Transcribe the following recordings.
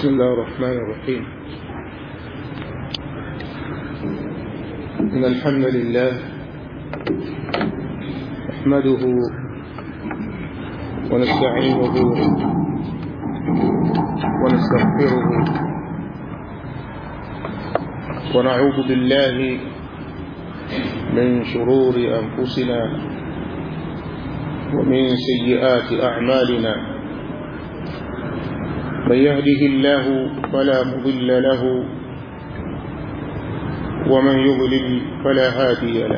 بسم الله الرحمن الرحيم إن الحمد لله نحمده ونستعينه ونستغفره ونعوذ بالله من شرور أنفسنا ومن سيئات أعمالنا من يهده الله فلا مضل له ومن يضلل فلا هادي له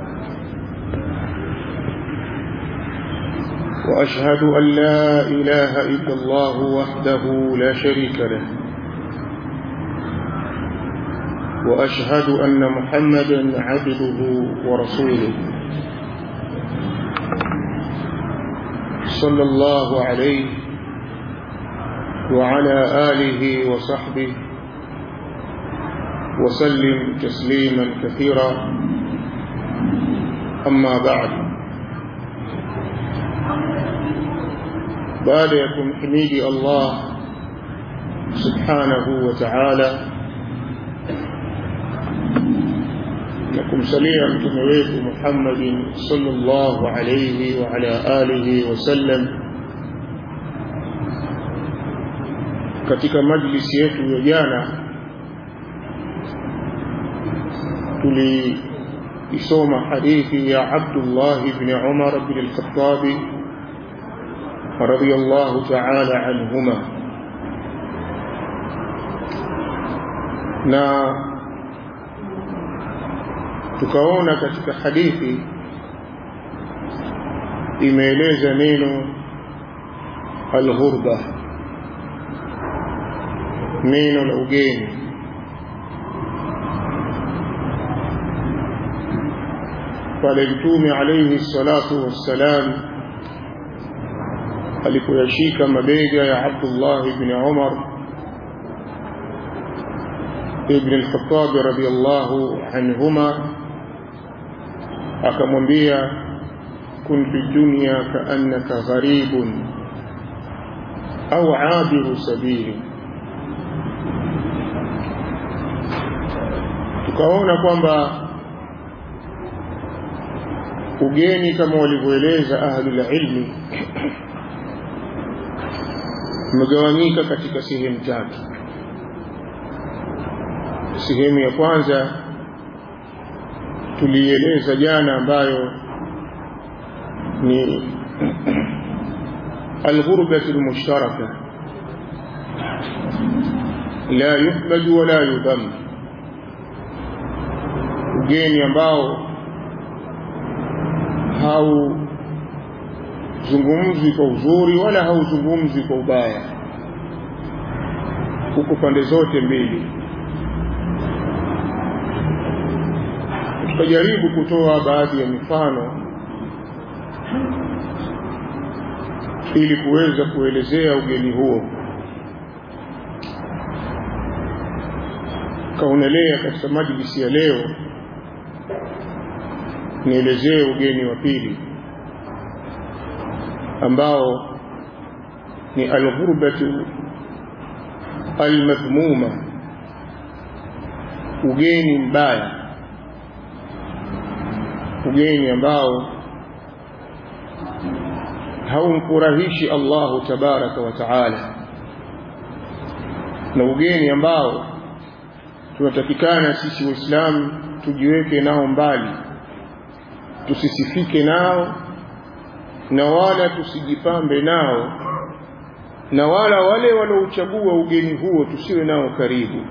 وأشهد أن لا إله إلا الله وحده لا شريك له وأشهد أن محمدا عبده ورسوله صلى الله عليه وعلى آله وصحبه وسلم تسليما كثيرا أما بعد بعد يكون حميدي الله سبحانه وتعالى لكم سليا متمويت محمد صلى الله عليه وعلى آله وسلم katika majlisi yetu ya jana tuliisoma hadithi ya Abdullah ibn Umar ibn al-Khattab radiyallahu ta'ala anhuma na tukaona katika hadithi imeeleza neno al-ghurba neno la ugeni pale mtume alayhi salatu wassalam alipoyashika mabega ya Abdullah ibn Umar ibn al-Khattab radiyallahu anhuma akamwambia kun fi dunya kaannaka gharibun au abiru sabili tukaona kwamba ugeni kama walivyoeleza ahlul ilmi umegawanyika katika sehemu tatu sehemu ya kwanza tulieleza jana ambayo ni alghurbatu almushtaraka la yuhmad wala yudhamm ugeni ambao hauzungumzwi kwa uzuri wala hauzungumzwi kwa ubaya huko pande zote mbili tutajaribu kutoa baadhi ya mifano ili kuweza kuelezea ugeni huo kaonelea katika majlisi ya leo nielezee ugeni wa pili ambao ni alghurbatu almadhmuma ugeni mbaya ugeni ambao haumfurahishi Allahu tabaraka wa taala na ugeni ambao tunatakikana sisi waislamu tujiweke nao mbali tusisifike nao na wala tusijipambe nao na wala wale wanaochagua ugeni huo tusiwe nao karibu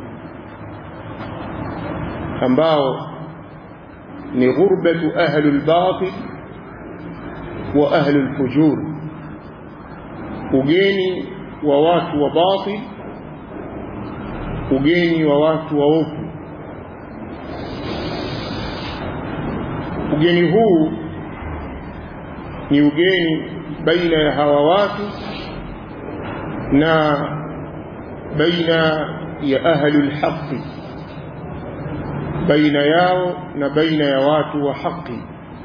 ambao ni ghurbatu ahli albatil wa ahli alfujur ugeni wa watu wa batil ugeni wa watu waovu ugeni huu ni ugeni baina ya hawa watu na baina ya ahlul haqi baina yao na baina ya watu wa haki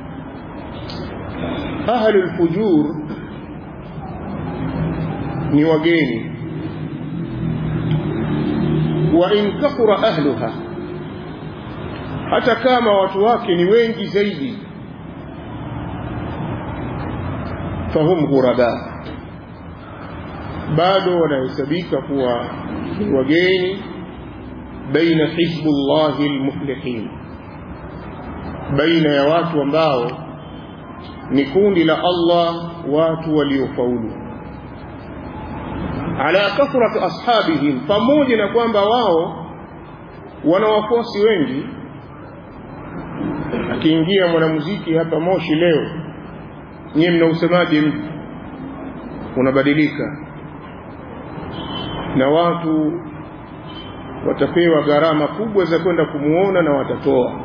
ahlul fujur ni wageni wa in kathura ahluha hata kama watu wake ni wengi zaidi fahum ghuraba bado wanahesabika kuwa ni wageni baina hizbullahi almuflihin baina ya watu ambao ni kundi la Allah watu waliofaulu ala kathrati ashabihim pamoja na kwamba wao wana wafuasi wengi akiingia mwanamuziki hapa Moshi leo nyie mnausemaje mji unabadilika na watu watapewa gharama kubwa za kwenda kumuona na watatoa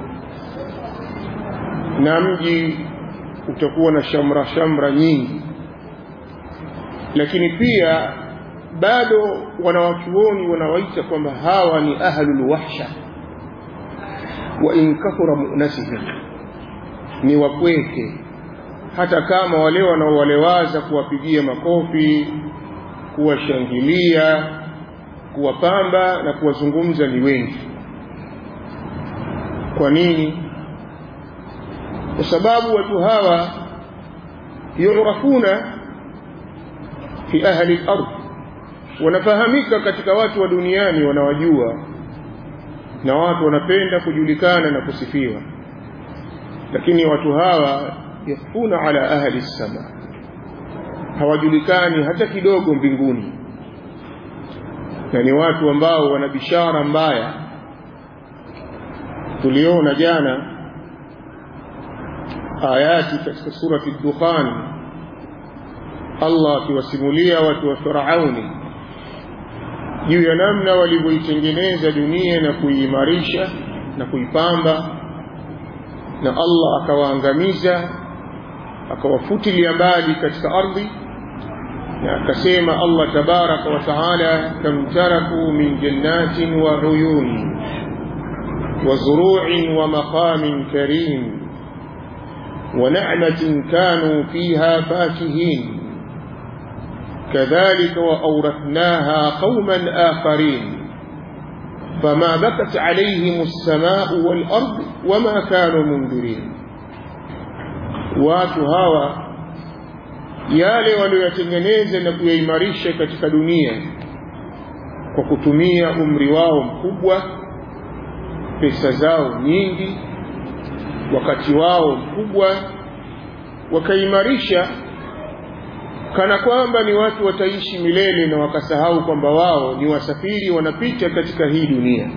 na mji utakuwa na shamra shamra nyingi lakini pia bado wanawachuoni wanawaita kwamba hawa ni ahlul wahsha wa in kathura mu'nasihim ni wapweke hata kama wale wanaowalewaza kuwapigia makofi kuwashangilia kuwapamba na kuwazungumza ni wengi kwa nini kwa sababu watu hawa yurafuna fi ahli al-ardh wanafahamika katika watu wa duniani wanawajua na watu wanapenda kujulikana na kusifiwa lakini watu hawa yakhfuna ala ahli sama hawajulikani hata kidogo mbinguni na ni watu ambao wana bishara mbaya tuliona jana ayati katika surati dukhan Allah akiwasimulia watu wa Firauni juu ya namna walivyoitengeneza dunia na kuiimarisha na kuipamba na Allah akawaangamiza akawafutilia mbali katika ardhi na akasema Allah tabaraka wa taala kam taraku min jannatin wa uyuni wa zuru'in wa maqamin karim wa na'matin kanu fiha fakihin كذلك وأورثناها قوما آخرين فما بكت عليهم السماء والأرض وما كانوا منذرين watu hawa yale walioyatengeneza na kuyaimarisha katika dunia kwa kutumia umri wao mkubwa pesa zao nyingi wakati wao mkubwa wakaimarisha kana kwamba ni watu wataishi milele na wakasahau kwamba wao ni wasafiri wanapita katika hii dunia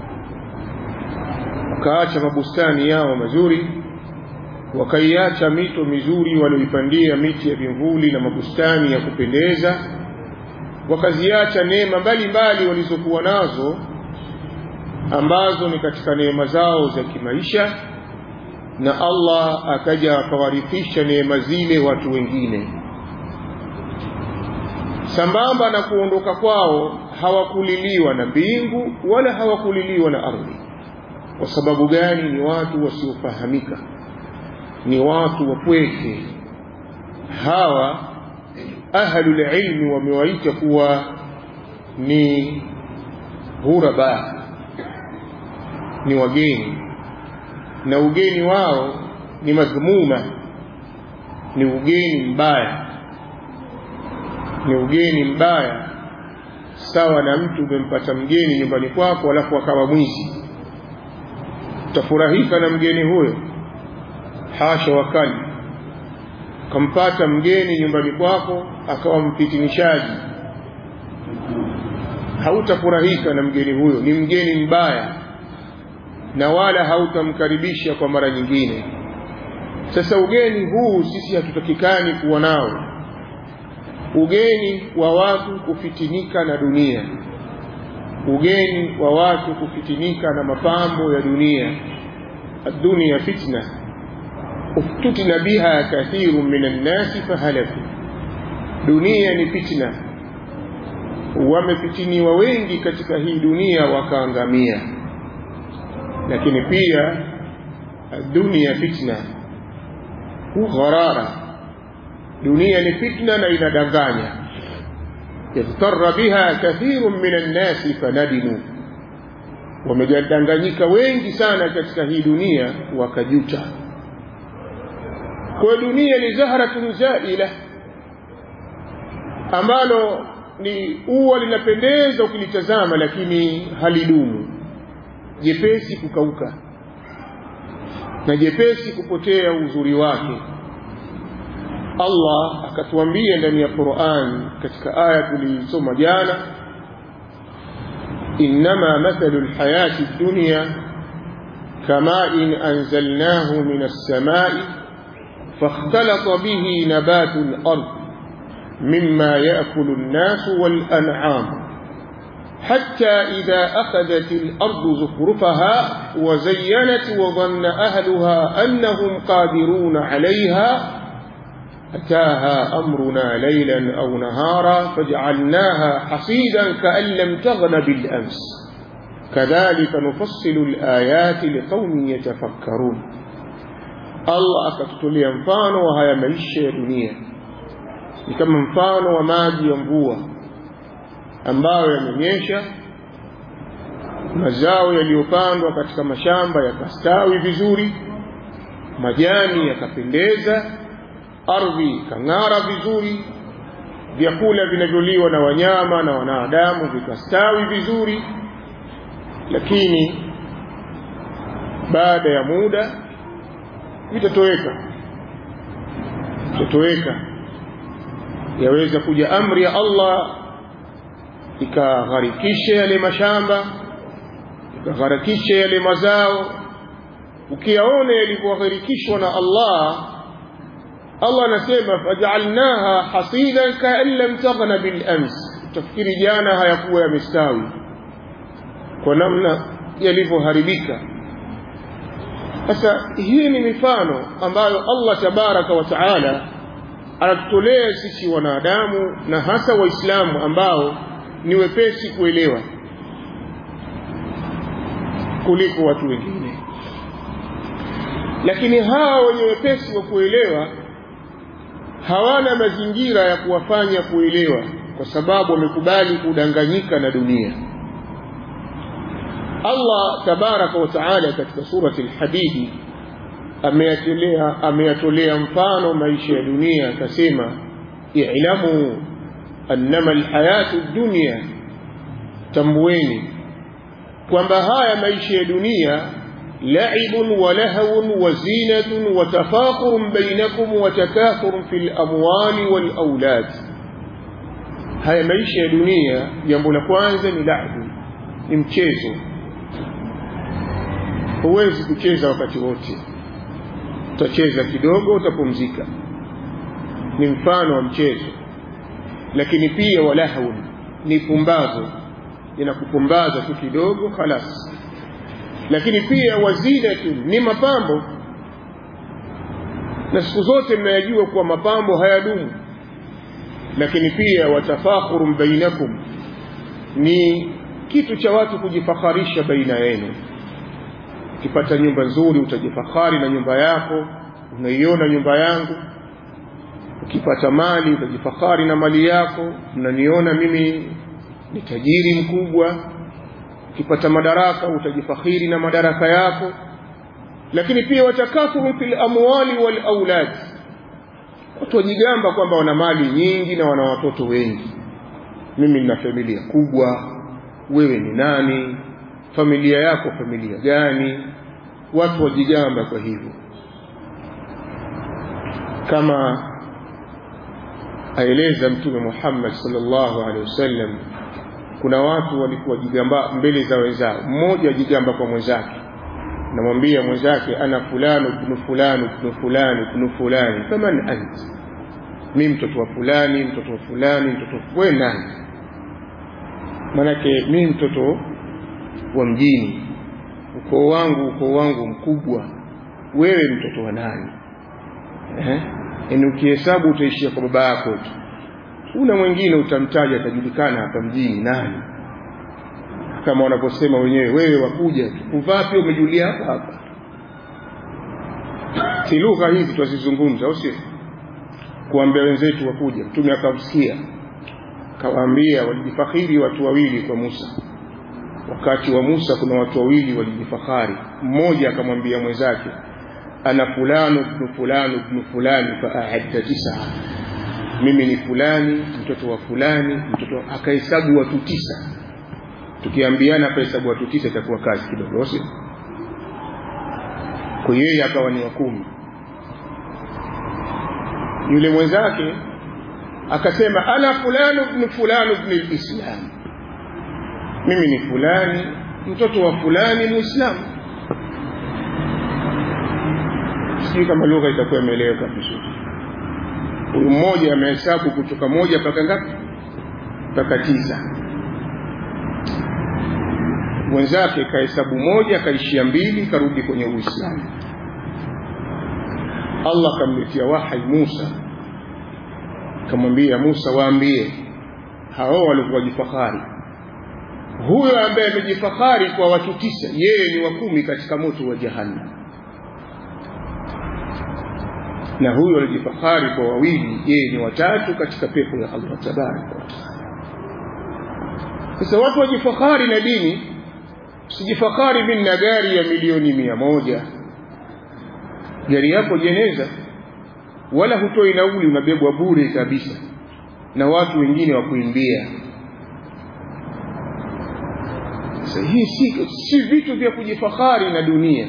wakaacha mabustani yao mazuri wakaiacha mito mizuri walioipandia miti ya vimvuli na mabustani ya kupendeza wakaziacha neema mbalimbali walizokuwa nazo ambazo ni katika neema zao za kimaisha na Allah akaja akawarithisha neema zile watu wengine sambamba na kuondoka kwao hawakuliliwa na mbingu wala hawakuliliwa na ardhi kwa sababu gani ni watu wasiofahamika ni watu wapweke hawa ahlul ilmi wamewaita kuwa ni ghuraba ni wageni na ugeni wao ni madhmuma ni ugeni mbaya ni ugeni mbaya sawa na mtu umempata mgeni nyumbani kwako alafu akawa mwizi utafurahika na mgeni huyo hasha wakali kampata mgeni nyumbani kwako akawa mpitinishaji hautafurahika na mgeni huyo ni mgeni mbaya na wala hautamkaribisha kwa mara nyingine sasa ugeni huu sisi hatutakikani kuwa nao ugeni wa watu kufitinika na dunia ugeni wa watu kufitinika na mapambo ya dunia الدنيا فتنة افتتن بها كثير من الناس فهلكوا dunia ni fitna wamefitiniwa wengi katika hii dunia wakaangamia lakini pia dunia fitna gharara dunia ni fitna na inadanganya اغتر بها كثير من الناس فندموا wamedanganyika wengi sana katika hii dunia wakajuta kwa dunia ni zahratun zaila ambalo ni ua linapendeza ukilitazama lakini halidumu jepesi kukauka na jepesi kupotea uzuri wake Allah akatuambia ndani ya Qur'an katika aya tulisoma jana إنما مثل الحياة الدنيا كماء أنزلناه من السماء فاختلط به نبات الأرض مما يأكل الناس والأنعام حتى إذا أخذت الأرض زخرفها وزينت وظن أهلها أنهم قادرون عليها أتاها أمرنا ليلا أو نهارا فجعلناها حصيدا كأن لم تغن بالأمس كذلك نفصل الآيات لقوم يتفكرون الله akatutolia mfano wa haya maisha ya dunia ni kama mfano wa maji ya mvua ambayo yamenyesha mazao yaliyopandwa katika mashamba yakastawi vizuri majani yakapendeza ardhi ikang'ara vizuri vyakula vinavyoliwa na wanyama na wanadamu vikastawi vizuri lakini baada ya muda vitatoweka vitatoweka yaweza kuja amri ya Allah ikagharikisha yale mashamba ikagharikisha yale mazao ukiyaona yalivyogharikishwa na Allah Allah anasema faj'alnaha hasidan ka'an lam taghna bil ams tafikiri jana hayakuwa yamestawi kwa namna yalivyoharibika sasa hii ni mifano ambayo Allah tabaraka wa taala anatutolea sisi wanadamu na hasa waislamu ambao ni wepesi kuelewa kuliko watu wengine lakini hawa wenye wepesi wa kuelewa hawana mazingira ya kuwafanya kuelewa kwa sababu wamekubali kudanganyika na dunia Allah tabaraka wa taala katika surati al-Hadid ameyatolea ameyatolea mfano maisha ya dunia akasema i'lamu annama alhayatu dunya tambueni kwamba haya maisha ya dunia لعب ولهو وزينة وتفاخر بينكم وتكاثر في الأموال والأولاد haya maisha ya dunia jambo la kwanza ni labu ni mchezo huwezi kucheza wakati wote utacheza kidogo utapumzika ni mfano wa mchezo lakini pia walahun ni pumbazo inakupumbaza tu kidogo khalas lakini pia wazinatu ni mapambo na siku zote mnayajua kuwa mapambo hayadumu lakini pia watafakhurun bainakum ni kitu cha watu kujifakharisha baina yenu ukipata nyumba nzuri utajifahari na nyumba yako unaiona nyumba yangu ukipata mali utajifahari na mali yako mnaniona mimi ni tajiri mkubwa ukipata madaraka utajifakhiri na madaraka yako lakini pia watakathuru fil amwali wal aulad watu wajigamba kwamba wana mali nyingi na wana watoto wengi mimi nina familia kubwa wewe ni nani familia yako familia gani watu wajigamba kwa hivyo kama aeleza mtume Muhammad sallallahu alaihi wasallam kuna watu walikuwa jigamba mbele za wenzao mmoja ajigamba kwa mwenzake namwambia mwenzake ana fulani ibn fulani ibn fulani ibn fulani faman ant mi mtoto wa fulani mtoto wa fulani mtoto we nani manake mi mtoto wa mjini ukoo wangu ukoo wangu mkubwa wewe mtoto wa nani eh yani ukihesabu utaishia kwa baba yako tu una mwingine utamtaja atajulikana hapa mjini nani kama wanaposema wenyewe wewe wakuja tu kuvaa pia umejulia hapa hapa si lugha hizi twazizungumza au sio kuambia wenzetu wakuja mtume akamsikia kawaambia walijifakhiri watu wawili kwa Musa wakati wa Musa kuna watu wawili walijifahari mmoja akamwambia mwenzake ana fulani ibn fulani ibn fulani fa a'adda tisa mimi ni fulani mtoto wa fulani mtoto akahesabu watu tisa tukiambiana akahesabu watu tisa itakuwa kazi kidogo sio kwa yeye akawa ni wa kumi yule mwenzake akasema ana fulani ibn fulani ibn al-islam mimi ni fulani mtoto wa fulani muislamu sijui kama lugha itakuwa imeeleweka vizuri huyu mmoja amehesabu kutoka moja mpaka ngapi mpaka tisa mwenzake kahesabu moja kaishia mbili karudi kwenye uislamu allah akamletea wahai musa akamwambia musa waambie hao walikuwa jifahari huyo ambaye amejifahari kwa watu tisa yeye ni wa kumi katika moto wa jahannam na huyo alijifahari kwa wawili yeye ni watatu katika pepo ya Allah tabaraka wa taala sasa watu wajifahari na dini usijifahari mimi na gari ya milioni mia moja gari yako jeneza wala hutoi nauli unabebwa bure kabisa na watu wengine wa kuimbia sasa hii si, si vitu vya kujifahari na dunia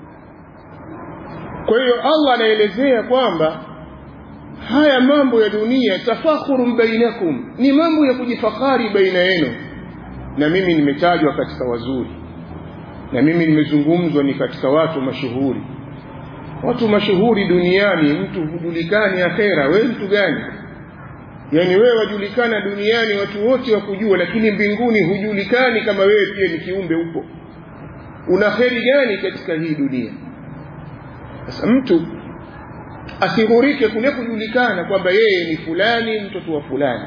kwa hiyo Allah anaelezea kwamba haya mambo ya dunia tafakhurun bainakum ni mambo ya kujifahari baina yenu na mimi nimetajwa katika wazuri na mimi nimezungumzwa ni katika watu mashuhuri watu mashuhuri duniani mtu hujulikani akhera wewe mtu gani yaani wewe wajulikana duniani watu wote wakujua lakini mbinguni hujulikani kama wewe pia ni kiumbe upo una kheri gani katika hii dunia sasa mtu asihurike kule kujulikana kwamba yeye ni fulani mtoto wa fulani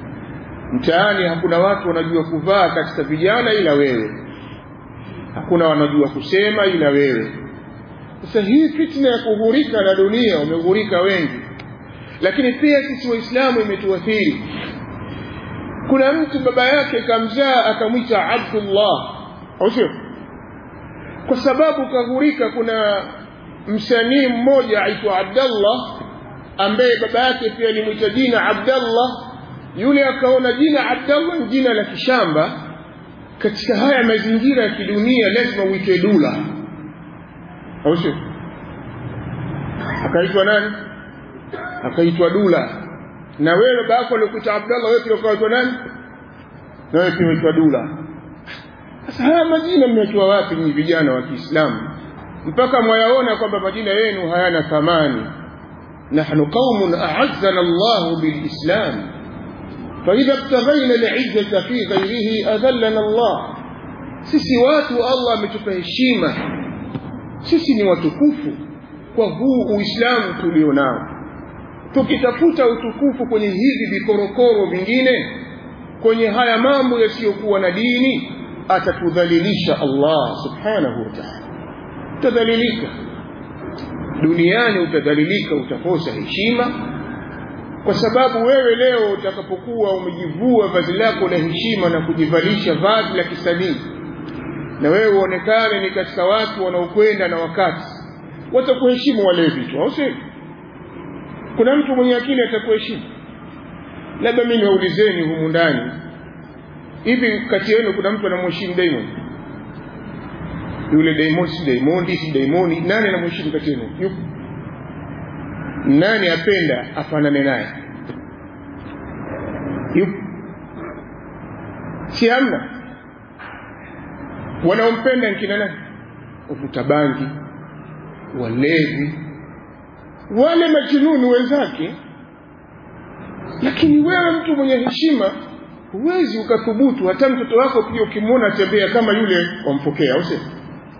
mtaani hakuna watu wanajua kuvaa katika vijana ila wewe hakuna wanajua kusema ila wewe sasa hii fitna ya kughurika na dunia umeghurika wengi lakini pia sisi waislamu imetuathiri kuna mtu baba yake kamzaa akamwita abdullah au sio kwa sababu kaghurika kuna msanii mmoja aitwa abdallah ambaye baba yake pia alimwita jina abdallah yule akaona jina abdallah ni jina la kishamba katika haya mazingira ya kidunia lazima uitwe dula au sio akaitwa nani akaitwa dula na wewe baba yako alikuita abdallah wewe pia ukaitwa nani na wewe pia uitwa dula sasa haya majina mmeitoa wapi nyinyi vijana wa Kiislamu mpaka mwayaona kwamba majina yenu hayana thamani nahnu qaumun a'azzana Allah bilislam فإذا ابتغينا العزة في غيره أذلنا الله sisi watu Allah ametupa heshima sisi ni watukufu kwa huu uislamu tulio nao tukitafuta utukufu kwenye hivi vikorokoro vingine kwenye haya mambo yasiyokuwa na dini atatudhalilisha Allah subhanahu wa ta'ala utadhalilika duniani utadhalilika utakosa heshima kwa sababu wewe leo utakapokuwa umejivua vazi lako la heshima na kujivalisha vazi la kisanii na wewe uonekane ni katika watu wanaokwenda na wakati watakuheshimu wale vitu au sio kuna mtu mwenye akili atakuheshimu labda mimi niwaulizeni humu ndani hivi kati yenu kuna mtu anamheshimu Diamond yule Diamond si Diamond si Diamond nani anamheshimu kati yenu yupo nani apenda afanane naye yupo si hamna wanaompenda nkina nani wavuta bangi walevi wale majununi wenzake lakini wewe mtu mwenye heshima huwezi ukathubutu hata mtoto wako pia ukimwona tembea kama yule wampokea au sio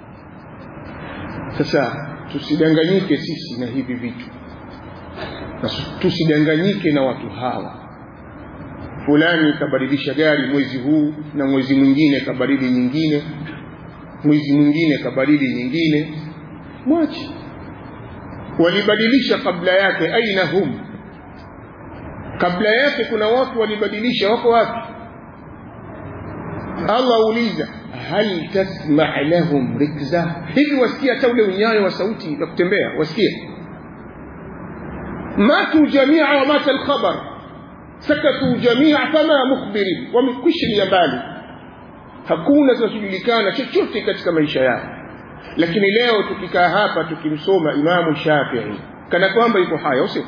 sasa tusidanganyike sisi na hivi vitu na tusidanganyike na watu hawa fulani kabadilisha gari mwezi huu na mwezi mwingine kabadili nyingine mwezi mwingine kabadili nyingine mwache walibadilisha kabla yake aina hum kabla yake kuna watu walibadilisha wako wapi Allah uliza hal tasma lahum rikza hivi wasikia hata ule unyayo wa sauti na kutembea wasikia matu jamia wa mata alkhabar sakatu jamia fama mukhbirin wamekwishilia mbali hakuna kinachojulikana chochote katika maisha yao lakini leo tukikaa hapa tukimsoma imamu shafii kana kwamba yuko haya usio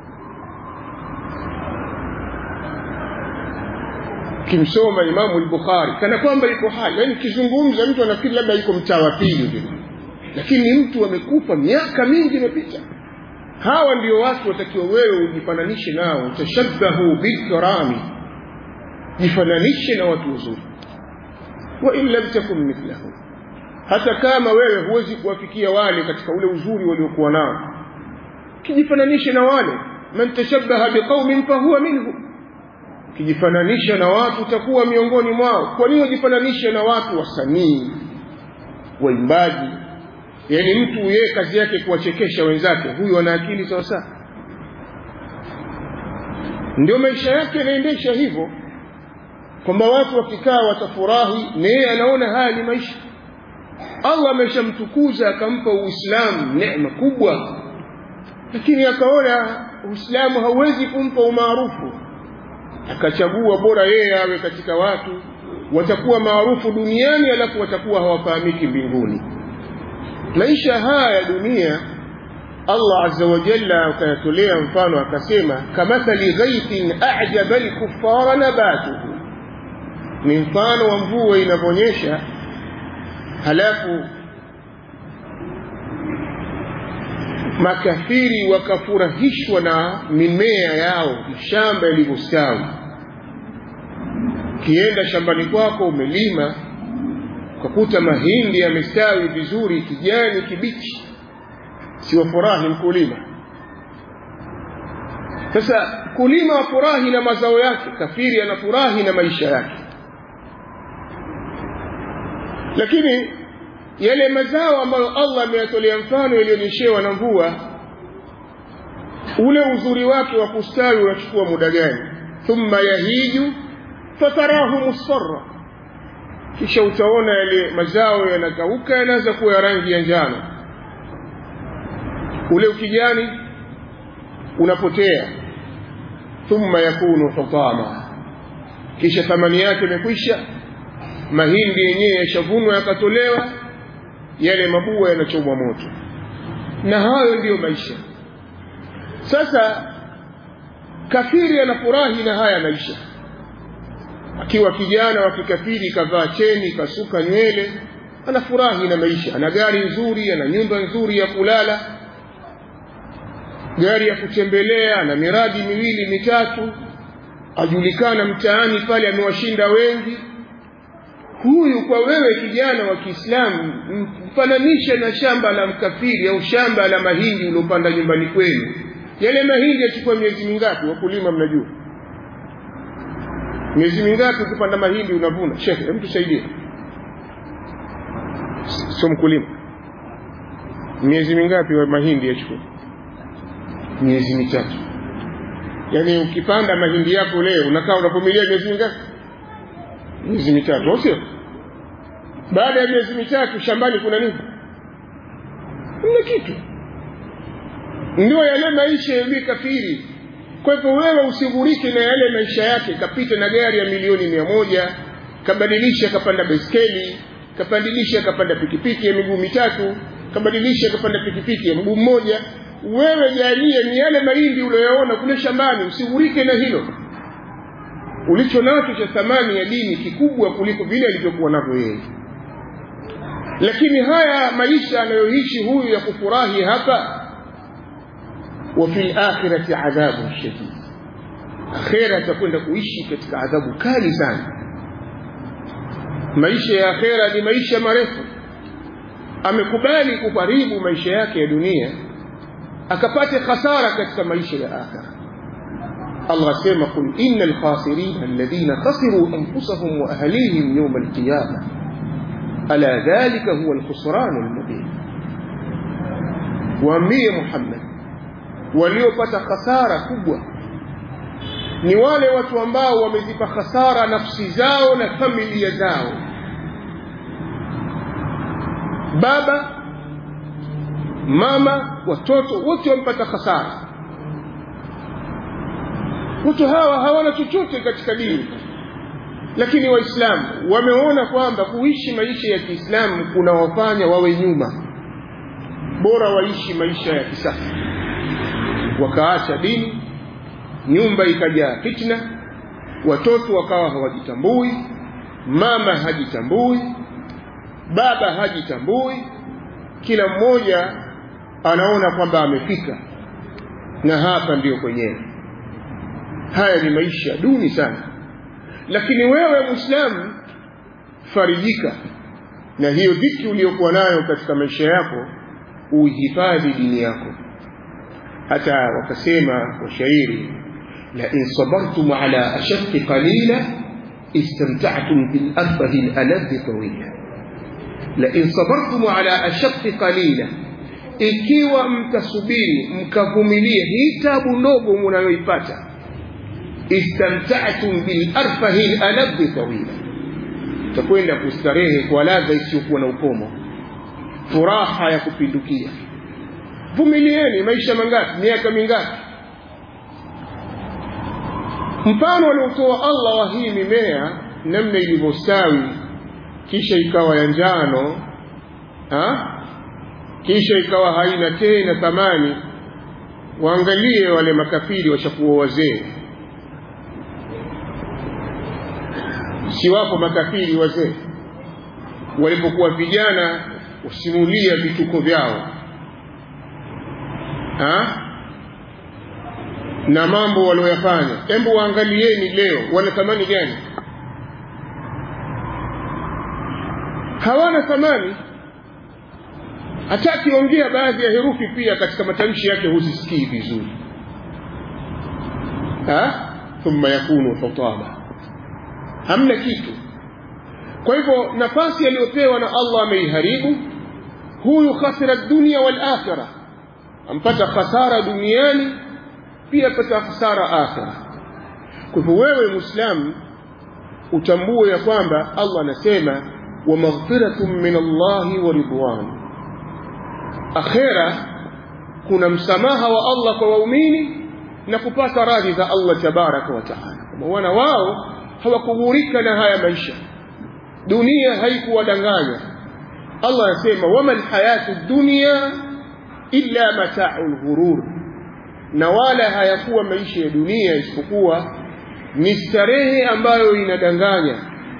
kimsoma imamu al-bukhari kana kwamba yuko hai yani kizungumza mtu anafikiri labda yuko mtaa wa pili vile lakini mtu amekufa miaka mingi imepita hawa ndio watu watakiwa wewe ujifananishe nao tashabbahu bilkarami jifananishe na watu wazuri wa in lam takun mithlahu hata kama wewe huwezi kuwafikia wale katika ule uzuri waliokuwa nao kijifananishe na wale man tashabbaha biqaumin fahuwa minhum kijifananisha na watu utakuwa miongoni mwao kwa nini ujifananishe na watu wasanii waimbaji yaani mtu yeye kazi yake kuwachekesha wenzake huyu ana akili sawa sawa ndio maisha yake yanaendesha hivyo kwamba watu wakikaa watafurahi na yeye anaona haya ni maisha allah ameshamtukuza akampa uislamu neema kubwa lakini akaona uislamu hauwezi kumpa umaarufu akachagua bora yeye awe katika watu watakuwa maarufu duniani alafu watakuwa hawafahamiki mbinguni maisha haya ya dunia allah azza wa jalla akayatolea mfano akasema kamathali ghaithin ajaba lkuffara nabatuhu ni mfano wa mvua inavyoonyesha halafu makafiri wakafurahishwa na mimea yao shamba ilivyostawi ukienda shambani kwako umelima ukakuta mahindi yamestawi vizuri kijani kibichi siwafurahi mkulima sasa mkulima afurahi na mazao yake kafiri anafurahi na maisha yake lakini yale mazao ambayo Allah ameyatolea mfano yaliyonyeshewa na mvua ule uzuri wake wa kustawi unachukua muda gani thumma yahiju fatarahu musfarra kisha utaona yale mazao yanakauka yanaanza kuwa ya rangi ya njano ule ukijani unapotea thumma yakunu hutama kisha thamani yake imekwisha mahindi yenyewe yashavunwa yakatolewa yale mabua yanachomwa moto na hayo ndiyo maisha sasa kafiri anafurahi na haya maisha akiwa kijana wa kikafiri kavaa cheni kasuka nywele anafurahi na maisha ana gari nzuri ana nyumba nzuri ya kulala gari ya kutembelea ana miradi miwili mitatu ajulikana mtaani pale amewashinda wengi huyu kwa wewe kijana wa Kiislamu mfananishe na shamba la mkafiri au shamba la mahindi uliopanda nyumbani kwenu. Yale mahindi yachukua miezi mingapi? Wakulima mnajua miezi mingapi ukipanda mahindi unavuna? Shekhe, hebu tusaidie. Sio mkulima, miezi mingapi wa mahindi yachukua? Miezi mitatu. Yaani ukipanda mahindi yako leo unakaa unavumilia miezi mingapi? Miezi mitatu, au sio? baada ya miezi mitatu shambani kuna nini kuna kitu ndio yale maisha ya kafiri kwa hivyo wewe usigurike na yale maisha yake kapita na gari ya milioni mia moja kabadilisha kapanda baiskeli kabadilisha kapanda pikipiki ya miguu mitatu kabadilisha kapanda pikipiki ya mguu mmoja wewe jalie ni yale mahindi unayoona kule shambani usigurike na hilo ulicho nacho cha thamani ya dini kikubwa kuliko vile alivyokuwa navyo yeye lakini haya maisha anayoishi huyu ya kufurahi hapa wa fil akhirati adhabu shadid akhira atakwenda kuishi katika adhabu kali sana maisha ya akhira ni maisha marefu amekubali kuharibu maisha yake ya dunia akapate khasara katika maisha ya akhira الله سيما قل إن الخاسرين الذين خسروا أنفسهم وأهليهم يوم القيامة ألا ذلك هو الخسران المبين waambie Muhammad waliopata khasara kubwa ni wale watu ambao wamezipa khasara nafsi zao na familia zao baba mama watoto wote wamepata hasara watu hawa hawana chochote katika dini lakini waislamu wameona kwamba kuishi maisha ya kiislamu kunawafanya wawe nyuma bora waishi maisha ya kisasa wakaacha dini nyumba ikajaa fitna watoto wakawa hawajitambui mama hajitambui baba hajitambui kila mmoja anaona kwamba amefika na hapa ndiyo kwenyewe haya ni maisha duni sana lakini wewe mwislamu farijika na hiyo dhiki uliyokuwa nayo katika maisha yako uihifadhi dini yako hata wakasema washairi lain sabartum ala ashaqi qalila istamtactum bilarbahi laladhi tawila lain sabartum ala ashaqi qalila ikiwa mtasubiri mkavumilia hii tabu ndogo munayoipata istamta'tum bil arfahi aladhi tawila takwenda kustarehe kwa ladha isiyokuwa na ukomo furaha ya kupindukia vumilieni maisha mangapi miaka mingapi mfano aliotoa Allah wa hii mimea namna ilivyostawi kisha ikawa ya njano ha? kisha ikawa haina tena thamani waangalie wale makafiri washakuwa wazee si wapo makafiri wazee walipokuwa vijana usimulia vituko vyao ha? na mambo walioyafanya hebu waangalieni leo wana thamani gani hawana thamani hata akiongea baadhi ya herufi pia katika matamshi yake huzisikii vizuri thumma yakunu hutaba hamna kitu kwa hivyo nafasi aliyopewa na Allah ameiharibu huyu khasira dunia wal akhirah ampata khasara duniani pia pata khasara akhira kwa hivyo wewe muislamu utambue ya kwamba Allah anasema wa maghfiratun min Allah wa ridwan akhira kuna msamaha wa Allah kwa waumini na kupata radhi za Allah tabaraka wa taala kwa wana wao hawakughurika na haya maisha dunia haikuwadanganya Allah anasema wama lhayatu dunya illa matau lghurur na wala hayakuwa maisha ya dunia isipokuwa ni starehe ambayo inadanganya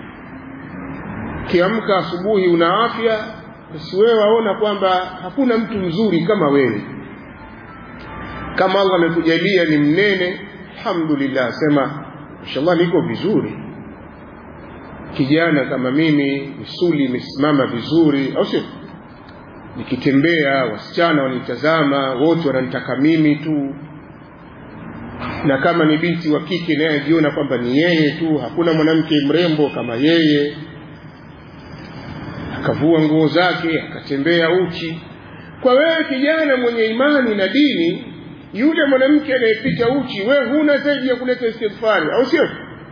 kiamka asubuhi una afya basi wewe waona kwamba hakuna mtu mzuri kama wewe kama Allah amekujalia ni mnene alhamdulillah sema inshallah niko vizuri kijana kama mimi misuli imesimama vizuri au sio nikitembea wasichana wanitazama wote wananitaka mimi tu na kama ni binti wa kike naye ajiona kwamba ni yeye tu hakuna mwanamke mrembo kama yeye akavua nguo zake akatembea uchi kwa wewe kijana mwenye imani na dini yule mwanamke anayepita uchi wewe huna zaidi ya kuleta istighfari au sio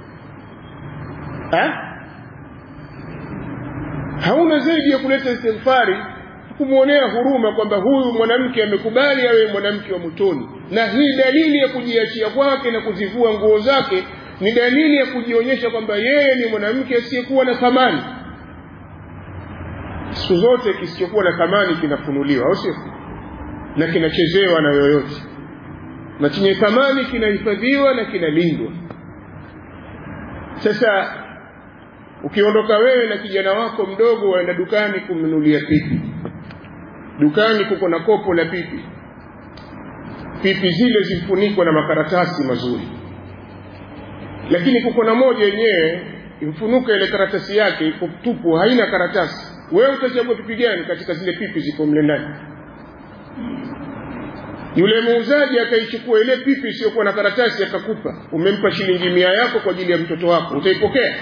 hauna zaidi ya kuleta istighfari kumwonea huruma kwamba huyu mwanamke amekubali awe mwanamke wa motoni na hii dalili ya kujiachia kwake na kuzivua nguo zake ni dalili ya kujionyesha kwamba yeye ni mwanamke asiyekuwa na thamani siku zote kisichokuwa na thamani kinafunuliwa au sio na kinachezewa na yoyote na chenye thamani kinahifadhiwa na kinalindwa sasa ukiondoka wewe na kijana wako mdogo waenda dukani kumnunulia pipi dukani kuko na kopo la pipi pipi zile zifunikwa na makaratasi mazuri lakini kuko na moja yenyewe imfunuka ile karatasi yake iko tupu haina karatasi wewe utachagua pipi gani katika zile pipi ziko mle ndani yule muuzaji akaichukua ile pipi isiyokuwa na karatasi akakupa umempa shilingi mia yako kwa ajili ya mtoto wako utaipokea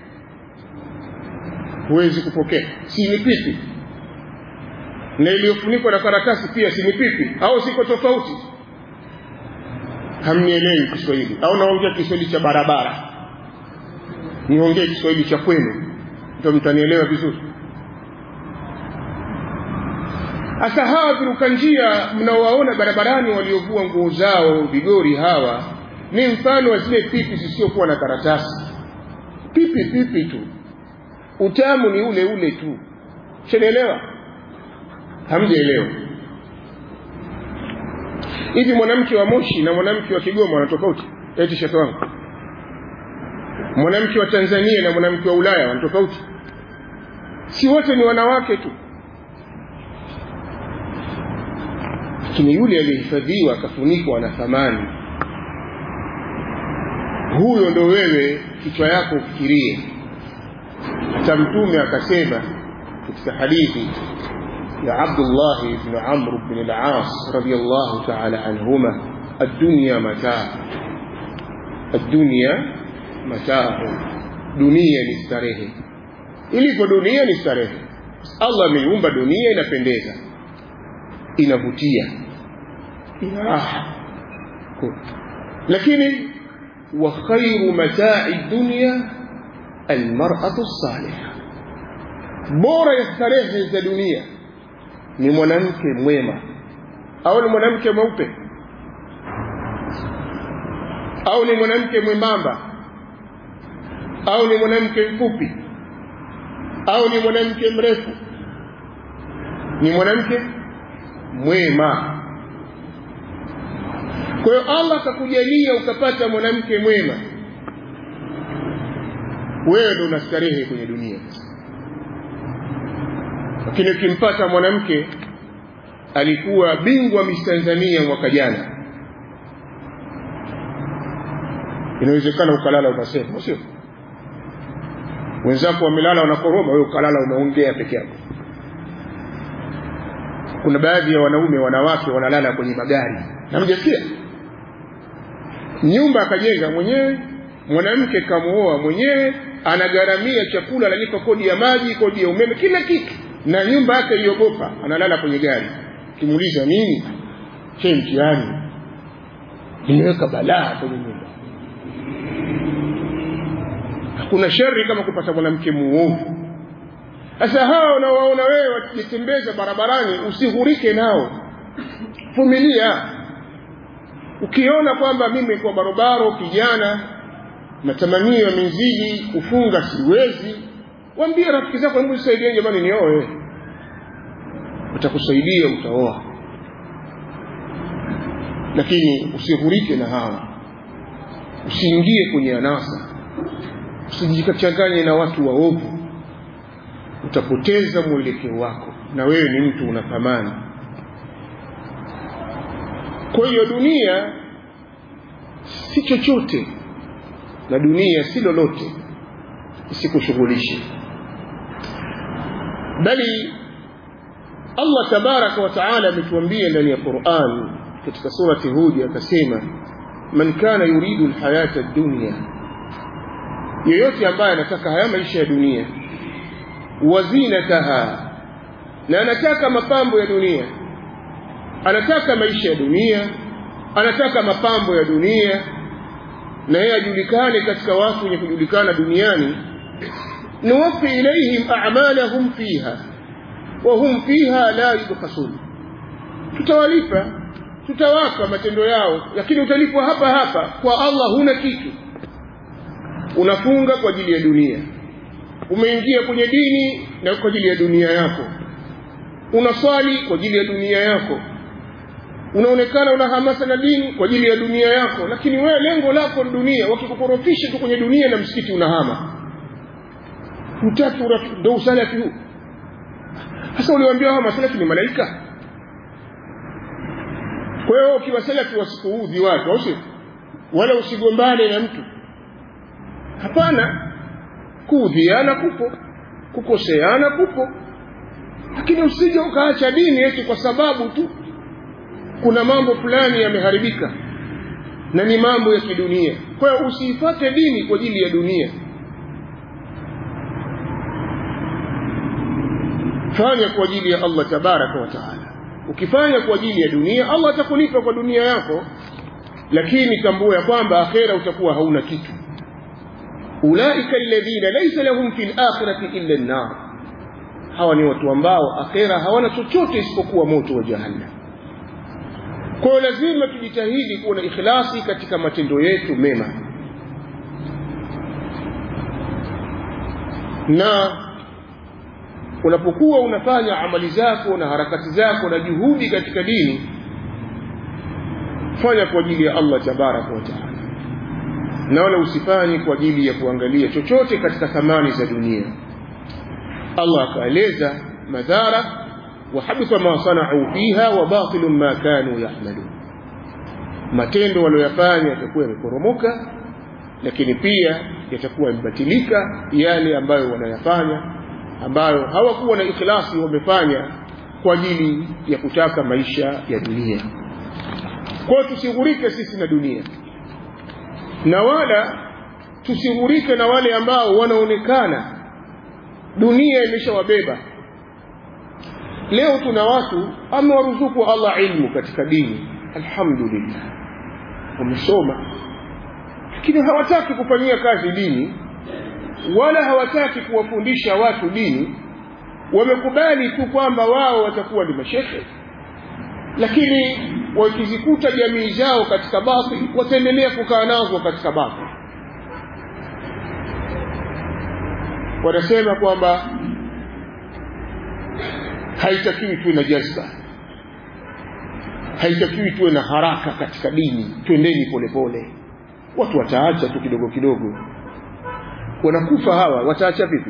huwezi kupokea si ni pipi na iliyofunikwa na karatasi pia si ni pipi au siko tofauti hamnielewi kiswahili au naongea kiswahili cha barabara niongee kiswahili cha kwenu ndio mtanielewa vizuri hasa hawa viruka njia mnaowaona barabarani waliovua nguo zao vigori hawa ni mfano wa zile pipi zisizokuwa na karatasi pipi pipi tu utamu ni ule ule tu shanaelewa hamjaelewa hivi mwanamke wa moshi na mwanamke wa kigoma wana tofauti eti shekhe wangu mwanamke wa tanzania na mwanamke wa ulaya wana tofauti si wote ni wanawake tu lakini yule aliyehifadhiwa akafunikwa na thamani huyo ndo wewe kichwa yako ufikirie hata mtume akasema katika hadithi ya Abdullah ibn Amr ibn al-As radiyallahu ta'ala anhuma ad-dunya mataa ad-dunya mataa dunia ni starehe ilivyo dunia ni starehe Allah ameiumba dunia inapendeza inavutia ina raha lakini wa khairu matai dunya almar'atu salihah bora ya starehe za dunia ni mwanamke mwema au ni mwanamke mweupe au ni mwanamke mwembamba au ni mwanamke mfupi au ni mwanamke mrefu ni mwanamke mwema kwa hiyo Allah akakujalia ukapata mwanamke mwema wewe ndo unastarehe kwenye dunia lakini ukimpata mwanamke alikuwa bingwa Miss Tanzania mwaka jana inawezekana ukalala ukasema sio wenzako wamelala wanakoroma wewe ukalala unaongea peke yako kuna baadhi ya wanaume wanawake wanalala kwenye magari na mjasikia nyumba akajenga mwenyewe mwanamke kamuoa mwenyewe anagharamia chakula analipa kodi ya maji kodi ya umeme kila kitu na nyumba yake iogopa analala kwenye gari kimuuliza nini che mtihani nimeweka balaa kwenye nyumba hakuna shari kama kupata mwanamke muovu sasa hawa unawaona wewe wakijitembeza barabarani usihurike nao vumilia ukiona kwamba mimi kwa barobaro kijana matamanio yamezidi kufunga siwezi waambie rafiki zako hebu nisaidie jamani nioe utakusaidia utaoa lakini usihurike na hawa usiingie kwenye anasa usijikachanganye na watu waovu utapoteza mwelekeo wako na wewe ni mtu una thamani kwa hiyo dunia si chochote na dunia si lolote isikushughulishe bali Allah tabaraka wa taala ametuambia ndani ya Qur'an katika surati Hud akasema man kana yuridu alhayata ad-dunya yeyote ambaye anataka haya maisha ya dunia wazinataha na anataka mapambo ya dunia anataka maisha ya dunia anataka mapambo ya dunia na yeye ajulikane katika watu wenye kujulikana duniani nuwaffi ilaihim a'malahum fiha wa hum fiha la yubkhasun tutawalipa tutawapa matendo yao lakini utalipwa hapa hapa kwa Allah huna kitu unafunga kwa ajili ya dunia umeingia kwenye dini na kwa ajili ya dunia yako unaswali kwa ajili ya dunia yako unaonekana una hamasa na dini kwa ajili ya dunia yako lakini wewe lengo lako ni dunia wakikukorofisha tu kwenye dunia na msikiti unahama utaki ndo usalafi huu sasa uliwaambia hawa masalafi ni malaika kwa hiyo ukiwa salafi wasikuudhi watu au sio wala usigombane na mtu hapana kuudhiana kupo kukoseana kupo lakini usije ukaacha dini eti kwa sababu tu kuna mambo fulani yameharibika na ni mambo ya kidunia kwa hiyo usiifate dini kwa ajili ya dunia fanya kwa ajili ya Allah tabaraka wa taala ukifanya kwa ajili ya dunia Allah atakulipa kwa dunia yako lakini tambua ya kwamba akhera utakuwa hauna kitu ulaika alladhina laysa lahum fil akhirati illa an-nar hawa ni watu ambao akhera hawana chochote isipokuwa moto wa jahannam kwa hiyo lazima tujitahidi kuwa na ikhlasi katika matendo yetu mema na unapokuwa unafanya amali zako na harakati zako na juhudi katika dini fanya kwa ajili ya Allah tabaraka wa taala na wala usifanye kwa ajili ya kuangalia chochote katika thamani za dunia Allah akaeleza madhara wa habita ma sanau fiha wa batilu ma kanu yahmalun matendo walioyafanya yatakuwa yameporomoka lakini pia yatakuwa yamebatilika yale ambayo wanayafanya ambayo hawakuwa na ikhlasi wamefanya kwa ajili ya kutaka maisha ya dunia kwa hiyo tusighurike sisi na dunia na wala tusighurike na wale ambao wanaonekana dunia imeshawabeba leo tuna watu amewaruzuku Allah ilmu katika dini alhamdulillah wamesoma lakini hawataki kufanyia kazi dini wala hawataki kuwafundisha watu dini wamekubali tu kwamba wao watakuwa ni mashekhe lakini wakizikuta jamii zao katika batil wataendelea kukaa nazo katika batil wanasema kwamba haitakiwi tuwe na jazba haitakiwi tuwe na haraka katika dini twendeni polepole watu wataacha tu kidogo kidogo wanakufa hawa wataacha vipi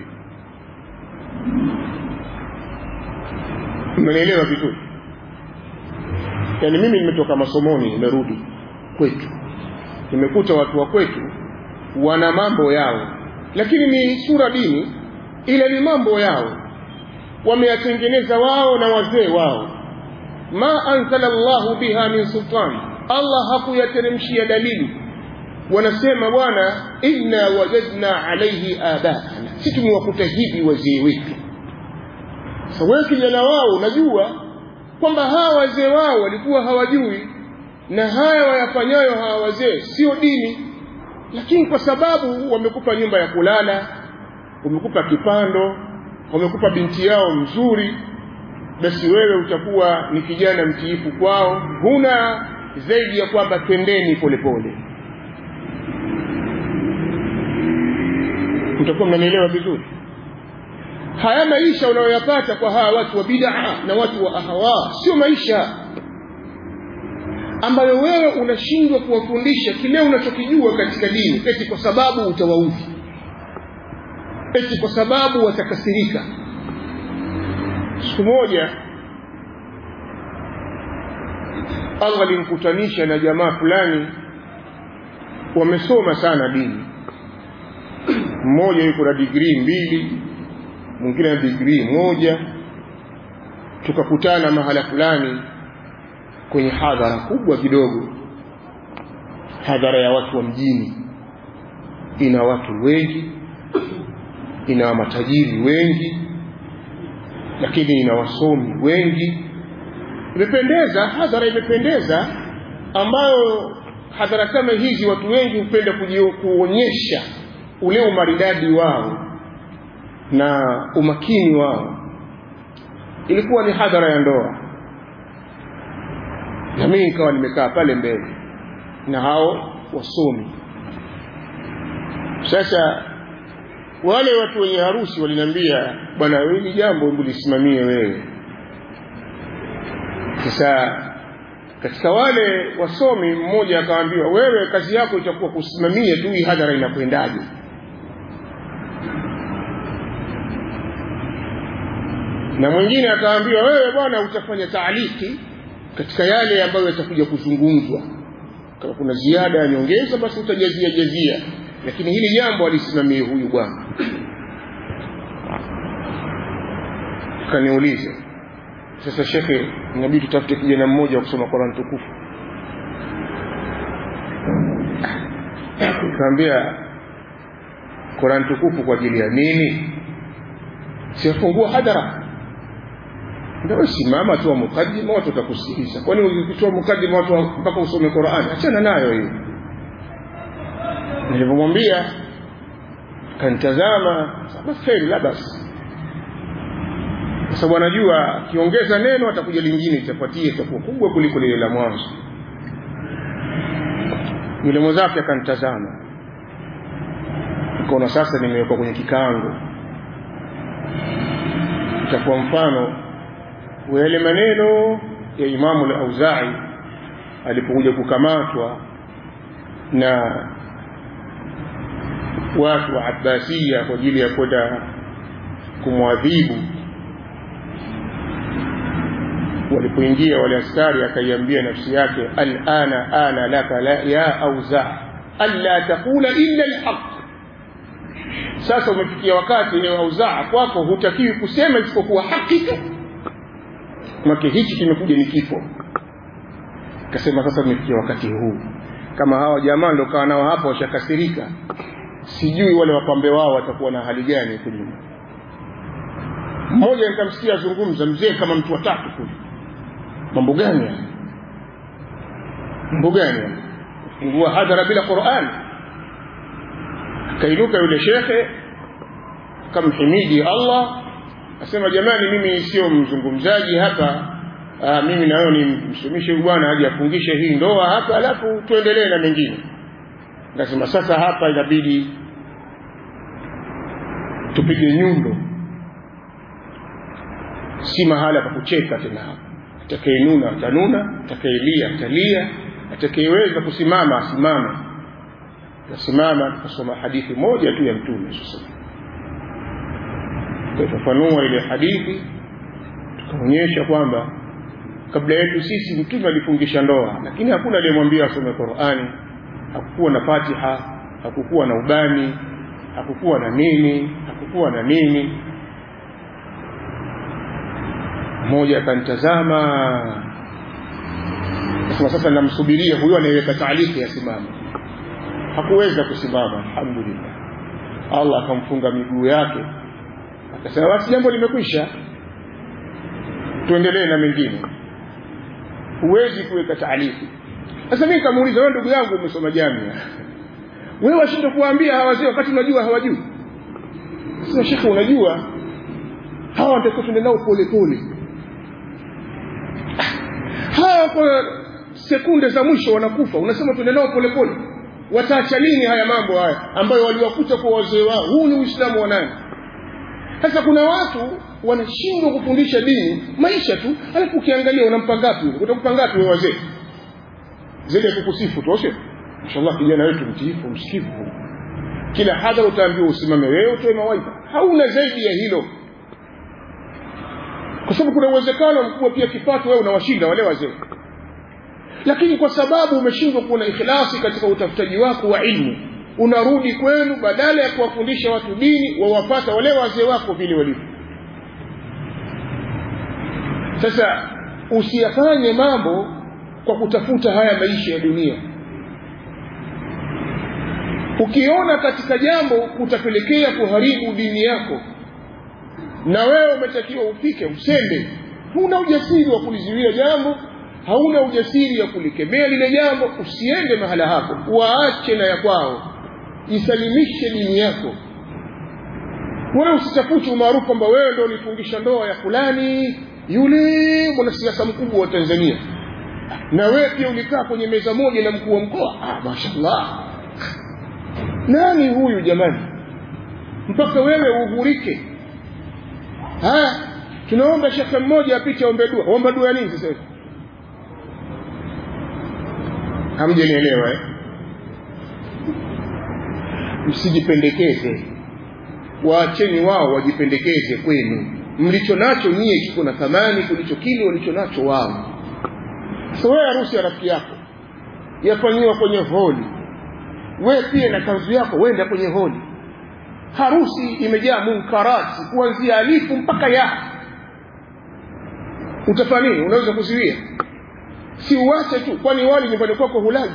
mmenielewa vizuri yaani mimi nimetoka masomoni nimerudi kwetu nimekuta watu wa kwetu wana mambo yao lakini ni sura dini ila ni mambo yao wameyatengeneza wao na wazee wao ma anzala llahu biha min sultan allah hakuyateremshia dalili wanasema bwana inna wajadna alaihi abaana si tumewakuta hivi wazee wetu sa wewe kijana wao unajua kwamba hawa wazee wao walikuwa hawajui na haya wayafanyayo hawa wazee sio dini lakini kwa sababu wamekupa nyumba ya kulala wamekupa kipando wamekupa binti yao mzuri basi wewe utakuwa ni kijana mtiifu kwao huna zaidi ya kwamba twendeni polepole mtakuwa mnanielewa vizuri haya maisha unayoyapata kwa hawa watu wa bid'a na watu wa ahawa sio maisha ambayo wewe unashindwa kuwafundisha kile unachokijua katika dini eti kwa sababu utawaudhi eti kwa sababu watakasirika siku moja Allah alimkutanisha na jamaa fulani wamesoma sana dini mmoja yuko na digrii mbili mwingine na digrii moja tukakutana mahala fulani kwenye hadhara kubwa kidogo hadhara ya watu wa mjini ina watu wengi ina matajiri wengi lakini ina wasomi wengi imependeza hadhara imependeza ambayo hadhara kama hizi watu wengi hupenda kuonyesha ule umaridadi wao na umakini wao ilikuwa ni hadhara ya ndoa na mimi nikawa nimekaa pale mbele na hao wasomi sasa wale watu wenye harusi waliniambia bwana hili jambo hebu lisimamie wewe sasa katika wale wasomi mmoja akaambiwa wewe kazi yako itakuwa kusimamia tu hii hadhara inakwendaje na mwingine akaambiwa wewe bwana utafanya taaliki katika yale ambayo yatakuja kuzungumzwa kama kuna ziada ya nyongeza basi utajazia jazia lakini hili jambo alisimamie huyu bwana kaniuliza sasa shekhe inabidi tutafute kijana mmoja wa kusoma Qur'an tukufu kaambia Qur'an tukufu kwa ajili ya nini sifungua hadhara ndio simama tu mukaddima watu watakusikiliza kwani ukitoa mukaddima watu mpaka usome Qur'an achana nayo hiyo nilipomwambia kanitazama basi kheri la basi kwa sababu anajua akiongeza neno atakuja lingine itafuatia itakuwa kubwa kuliko lile la mwanzo yule mwenzake akanitazama nikaona sasa nimewekwa kwenye kikango itakuwa mfano wa yale maneno ya imamu al-auzai alipokuja kukamatwa na watu wa abbasia kwa ajili ya kwenda kumwadhibu walipoingia wale askari akaiambia nafsi yake alana ana laka la ya auza alla taqula illa alhaq sasa umefikia wakati ewe auzaa kwako hutakiwi kusema isipokuwa haki tu make hichi kimekuja ni kifo kasema sasa umefikia wakati huu kama hawa jamaa ndo kawa nao hapa washakasirika sijui wale wapambe wao watakuwa na hali gani huko nyuma mmoja nikamsikia azungumza mzee kama mtu watatu kule mambo gani haya mambo gani haya fungua hadhara bila Qur'an akainuka yule shekhe akamhimidi Allah asema jamani mimi sio mzungumzaji hapa Aa, mimi nayo ni msumishe bwana aje afungishe hii ndoa hapa alafu tuendelee na mengine nikasema sasa hapa inabidi tupige nyundo si mahala pa kucheka tena hapa atakayeinuna atanuna atakayelia atalia atakayeweza kusimama asimame tasimama tukasoma hadithi moja tu ya mtume sasa tukafafanua ile hadithi tukaonyesha kwamba kabla yetu sisi mtume alifungisha ndoa lakini hakuna aliyemwambia asome Qur'ani hakukuwa na Fatiha hakukuwa na ubani hakukuwa na nini hakukuwa na nini mmoja akanitazama sasa sasa namsubiria huyo anayeweka taaliki asimame hakuweza kusimama alhamdulillah Allah akamfunga miguu yake akasema basi jambo limekwisha tuendelee na mengine huwezi kuweka taaliki sasa mimi nikamuuliza wewe ndugu yangu umesoma jamia wewe washinde kuambia hawa wazee wakati unajua hawajui sasa shekhe unajua hawa ndio tuende nao pole pole hawa kwa sekunde za mwisho wanakufa unasema tuende nao pole pole wataacha lini haya mambo haya ambayo waliwakuta kwa wazee wao huu ni uislamu wa nani sasa kuna watu wanashindwa kufundisha dini maisha tu alafu ukiangalia unampa ngapi utakupa ngapi wewe wazee zile kukusifu tu sio inshallah kijana wetu mtiifu msikivu kila hadhara utaambiwa usimame wewe utoe mawaidha hauna zaidi ya hilo kwa sababu kuna uwezekano mkubwa pia kipato wewe unawashinda wale wazee lakini kwa sababu umeshindwa kuwa na ikhlasi katika utafutaji wako wa ilmu unarudi kwenu badala ya kuwafundisha watu dini wawapata wale wazee wako vile walivyo sasa usiyafanye mambo kwa kutafuta haya maisha ya dunia ukiona katika jambo kutapelekea kuharibu dini yako na wewe umetakiwa ufike usende huna ujasiri wa kulizuia jambo hauna ujasiri wa kulikemea lile jambo usiende mahala hapo waache na ya kwao isalimishe dini yako wala usitafute umaarufu kwamba wewe ndio ulifungisha ndoa ya fulani yule mwanasiasa mkubwa wa Tanzania na wewe pia ulikaa kwenye meza moja na mkuu wa mkoa ah mashaallah nani huyu jamani mpaka wewe uhurike haya tunaomba shekhe mmoja apite ombe dua omba dua nini sasa hivi hamjanielewa eh msijipendekeze waacheni wao wajipendekeze kwenu mlicho nacho nyie kiko na thamani kulicho kile walicho nacho wao so wewe harusi ya rafiki yako yafanyiwa kwenye holi wewe pia na kanzu yako wenda kwenye holi harusi imejaa munkarati kuanzia alifu mpaka ya utafanya nini unaweza kuziwia si uache tu kwani wali nyumbani kwako hulaji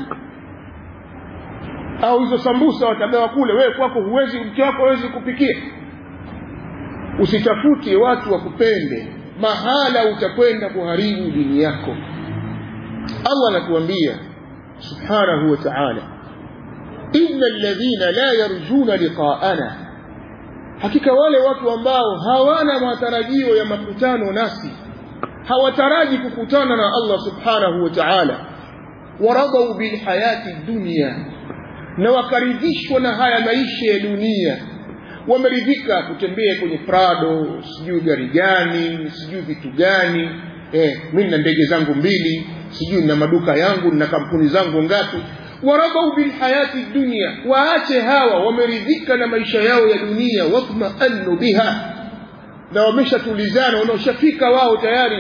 au hizo sambusa watagawa kule wewe kwako huwezi mke wako hawezi kupikia usitafute watu wakupende mahala utakwenda kuharibu dini yako Allah anatuambia subhanahu wa ta'ala inna alladhina la yarjuna liqa'ana hakika wale watu ambao hawana matarajio ya makutano nasi hawataraji kukutana na Allah subhanahu wa ta'ala waradau bilhayati dunya na wakaridhishwa na haya maisha ya dunia wameridhika kutembea kwenye prado sijui gari gani sijui vitu gani eh, mi na ndege zangu mbili sijui na maduka yangu na kampuni zangu ngapi waradau bilhayati dunya waache hawa wameridhika na maisha yao ya dunia watmaannu biha na wameshatulizana wanaoshafika wao tayari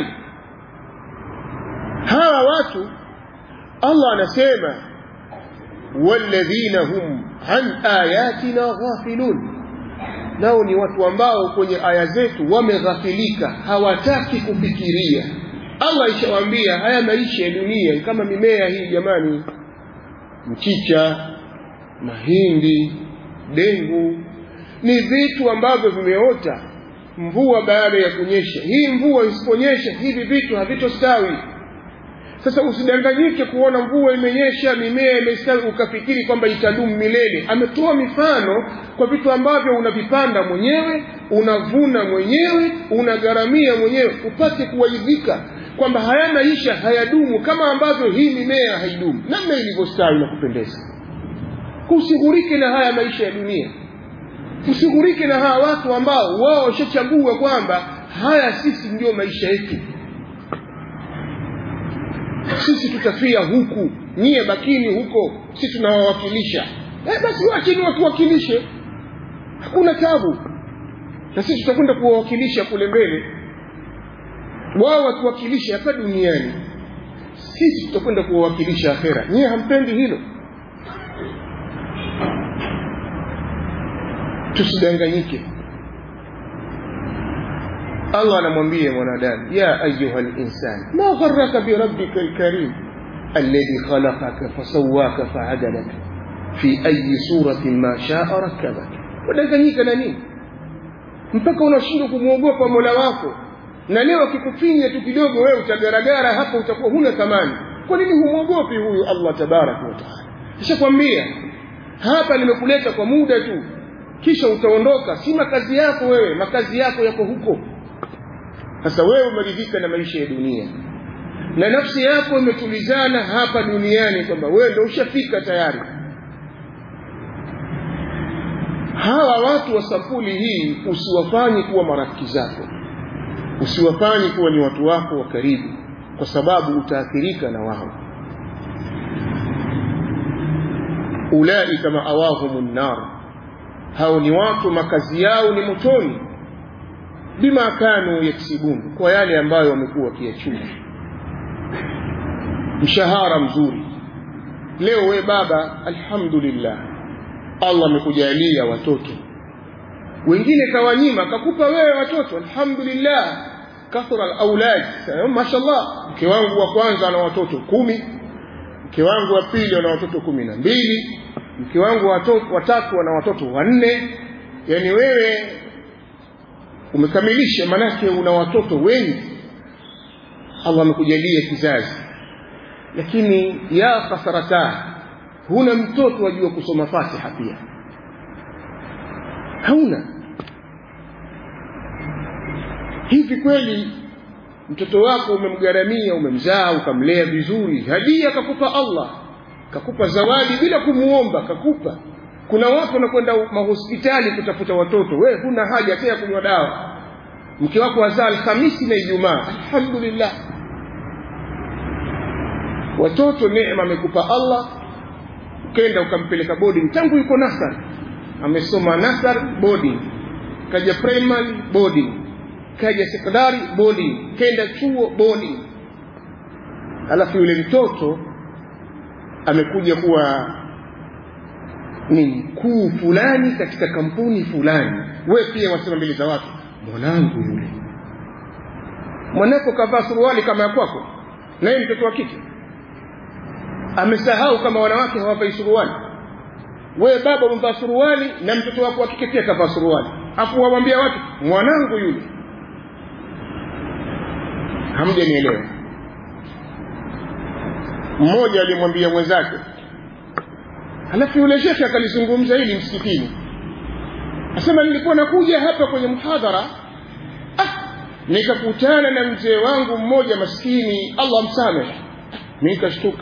hawa watu Allah anasema walladhina hum an ayatina ghafilun nao ni watu ambao kwenye aya zetu wameghafilika hawataki kufikiria Allah ishawaambia haya maisha ya dunia kama mimea hii jamani mchicha mahindi dengu ni vitu ambavyo vimeota mvua baada ya kunyesha hii mvua isiponyesha hivi vitu havitostawi sasa usidanganyike kuona mvua imenyesha mimea imestawi ukafikiri kwamba itadumu milele ametoa mifano kwa vitu ambavyo unavipanda mwenyewe unavuna mwenyewe unagharamia mwenyewe upate kuwaidhika kwamba haya maisha hayadumu kama ambavyo hii mimea haidumu namna ilivyostawi na kupendeza usighurike na haya maisha ya dunia usighurike na hawa watu ambao wao washachagua kwamba haya sisi ndio maisha yetu sisi tutafia huku nyie bakini huko sisi tunawawakilisha eh, basi wachini watuwakilishe hakuna tabu na sisi tutakwenda kuwawakilisha kule mbele wao watuwakilishe hapa duniani sisi tutakwenda kuwawakilisha akhera nyie hampendi hilo tusidanganyike Allah anamwambia mwanadamu ya ayuha linsan ma gharaka birabbika lkarim alladhi khalaqaka fasawaka faadalaka fi ayi suratin ma shaa rakabak wadanganyika na nini mpaka unashindwa kumwogopa mola wako na leo akikufinya tu kidogo wewe utagaragara hapo utakuwa huna thamani kwa nini humwogopi huyu allah tabaraka wataala ishakwambia hapa nimekuleta kwa muda tu kisha utaondoka si makazi yako wewe makazi yako yako huko sasa wewe umeridhika na maisha ya dunia na nafsi yako imetulizana hapa duniani kwamba wewe ndio ushafika tayari hawa watu wa sampuli hii usiwafanye kuwa marafiki zako usiwafanye kuwa ni watu wako wa karibu kwa sababu utaathirika na wao ulaika maawahum nar hao ni watu makazi yao ni motoni bima kanu yaksibun kwa yale ambayo wamekuwa wakiyachuma mshahara mzuri leo we baba alhamdulillah allah amekujalia watoto wengine kawanyima kakupa wewe watoto alhamdulillah kathura alaulad mashallah mke wangu wa kwanza ana watoto kumi mke wangu wa pili ana watoto kumi na mbili mke wangu watatu ana watoto wanne yani wewe umekamilisha manake una watoto wengi allah amekujalia kizazi lakini ya khasarata huna mtoto wajua kusoma fatiha pia hauna hivi kweli mtoto wako umemgharamia umemzaa ukamlea vizuri hadia kakupa allah kakupa zawadi bila kumuomba kakupa kuna watu wanakwenda mahospitali kutafuta watoto we huna haja hata ya kunywa dawa mke wako wazaa alhamisi na ijumaa alhamdulillah watoto neema amekupa allah ukenda ukampeleka boarding tangu yuko nasar amesoma nasar boarding kaja primary boarding kaja sekondari boarding kenda chuo boarding alafu yule mtoto amekuja kuwa ni mkuu fulani katika kampuni fulani we pia wasema mbele za watu mwanangu yule mwanako kavaa suruali kama ya kwako naye mtoto wa kike amesahau kama wanawake hawavai suruali wewe baba umevaa suruali na mtoto wako wa kike pia kavaa suruali afu wawambia watu mwanangu yule hamjanielewa mmoja alimwambia mwenzake halafu yule shekhe akalizungumza hili msikitini asema nilikuwa nakuja hapa kwenye mhadhara ah, nikakutana na mzee wangu mmoja maskini allah msamehe nikashtuka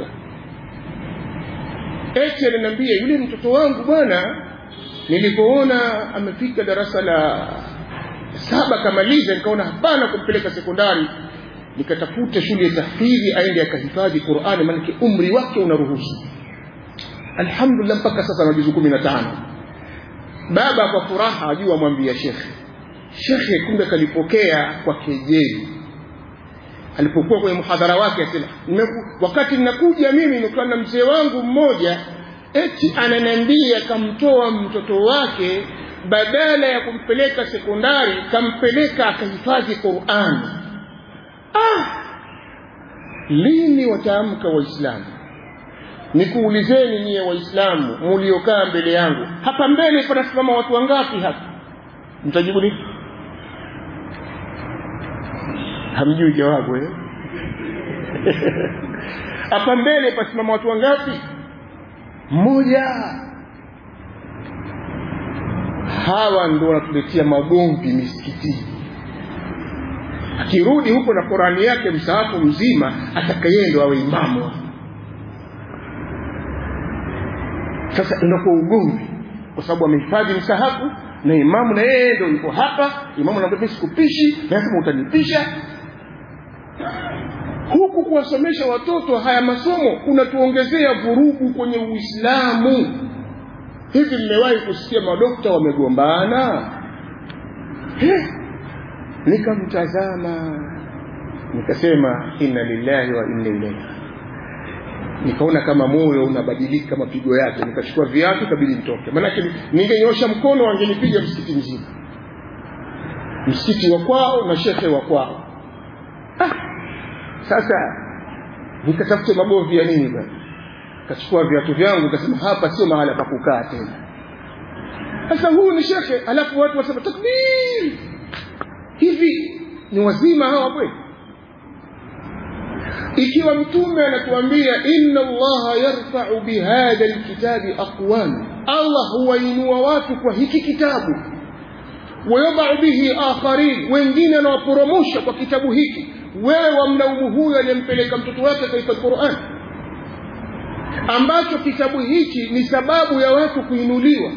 eti aliniambia yule mtoto wangu bwana nilipoona amefika darasa la saba kamaliza nikaona hapana kumpeleka sekondari nikatafuta shule ya tahfidhi aende akahifadhi qurani maanake umri wake unaruhusu alhamdulillah mpaka sasa ana juzu kumi na tano baba kwa furaha ajua amwambia shekhe shekhe kumbe kalipokea kwa kejeli alipokuwa kwenye mhadhara wake asema wakati ninakuja mimi nikuwa na mzee wangu mmoja eti ananiambia kamtoa mtoto wake badala ya kumpeleka sekondari kampeleka akahifadhi qurani ah, lini wataamka waislamu nikuulizeni nyie waislamu muliokaa mbele yangu hapa mbele panasimama watu wangapi hapa mtajibu nini hamjui jawabu eh? hapa mbele pasimama watu wangapi mmoja hawa ndo wanatuletea magomvi misikitini akirudi huko na qurani yake msahafu mzima atakayeye ndo awe imamu sasa inakuwa ugomvi kwa sababu amehifadhi msahafu na imamu na yeye ndo yuko hapa imamu anaambia sikupishi lazima utanipisha huku kuwasomesha watoto haya masomo kunatuongezea vurugu kwenye uislamu hivi mmewahi kusikia madokta wamegombana nikamtazama nikasema inna lillahi wa inna ilaihi nikaona kama moyo unabadilika mapigo yake nikachukua viatu kabidi nitoke maanake ningenyosha mkono wangenipiga msikiti mzima msikiti wa kwao na shekhe wa kwao ah, sasa nikatafute magovi ya nini bwana kachukua viatu vyangu kasema hapa sio mahala pa kukaa tena sasa huyu ni shekhe alafu watu wasema takbir hivi ni wazima hawa kweli ikiwa mtume anatuambia inna allaha yarfau bihadha lkitabi aqwama allah huwainua watu kwa hiki kitabu wayadau bihi akharin wengine anawaporomosha kwa kitabu hiki wewe wamlaumu huyo aliyempeleka mtoto wake katika quran ambacho kitabu hiki ni sababu ya watu kuinuliwa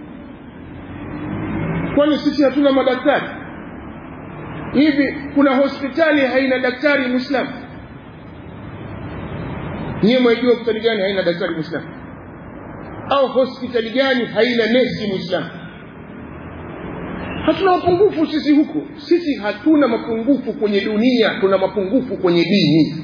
kwani sisi hatuna madaktari hivi kuna hospitali haina daktari mwislamu niye mwaijua hospitali gani haina daktari mwislamu au hospitali gani haina nesi mwislamu hatuna mapungufu sisi huko sisi hatuna mapungufu kwenye dunia tuna mapungufu kwenye dini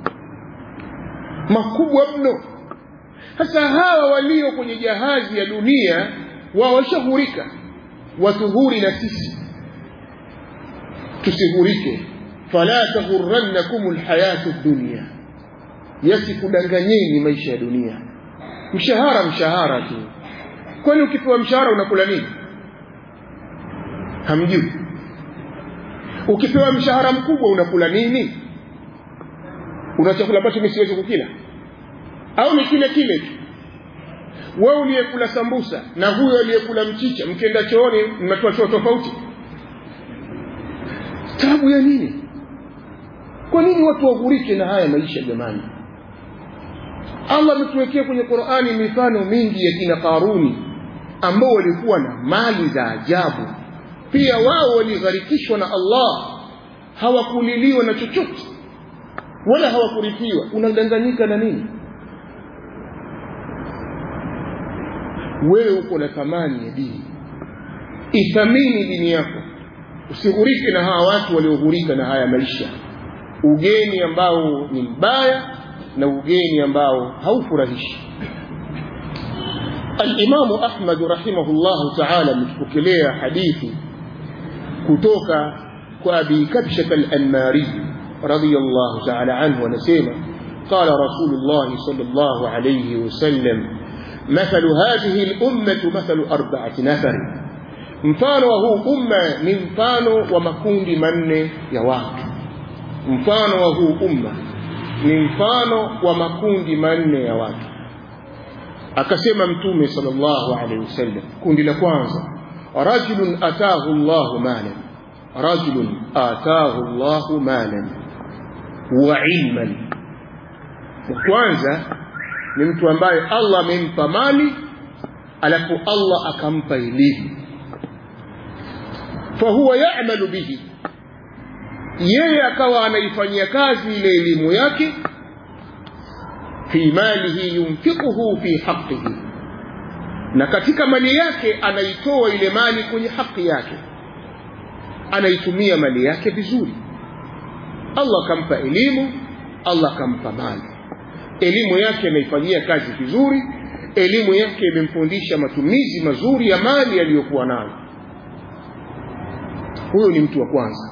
makubwa mno sasa hawa walio kwenye jahazi ya dunia wawashahurika watuhuri na sisi tusihurike fala taghurannakum lhayatu dunia yasikudanganyeni maisha ya dunia mshahara mshahara tu kwani ukipewa mshahara unakula nini hamjui ukipewa mshahara mkubwa unakula nini una chakula ambacho mi siwezi kukila au ni kile kile tu wewe uliyekula sambusa na huyo aliyekula mchicha mkienda chooni mnatoa choo tofauti tabu ya nini kwa nini watu waghurike na haya maisha jamani allah ametuwekea kwenye qurani mifano mingi ya kina karuni ambao walikuwa na mali za ajabu pia wao waligharikishwa na allah hawakuliliwa na chochote wala hawakurithiwa unadanganyika na nini wewe uko na thamani ya dini ithamini dini yako usighurike na hawa watu walioghurika na haya maisha ugeni ambao ni mbaya na ugeni ambao haufurahishi alimamu ahmad rahimahullahu taala ametupokelea hadithi kutoka kwa abi kabshat alanmari radiallahu taala anhu anasema قال رسول الله صلى الله عليه وسلم مثل هذه الأمة مثل أربعة نفر mfano wa huu umma ni mfano wa makundi manne ya watu mfano wa huu umma ni mfano wa makundi manne ya watu akasema mtume sallallahu alaihi wasallam kundi la kwanza rajulun atahu llahu malan rajulun atahu llahu malan wa ilman kwanza ni mtu ambaye allah amempa mali alafu allah akampa elimu fahuwa yamalu bihi yeye akawa anaifanyia kazi ile elimu yake fi malihi yunfiquhu fi haqihi na katika mali yake anaitoa ile mali kwenye haki yake anaitumia mali yake vizuri allah akampa elimu allah akampa mali elimu yake anaifanyia kazi vizuri elimu yake imemfundisha matumizi mazuri ya mali aliyokuwa nayo huyo ni mtu wa kwanza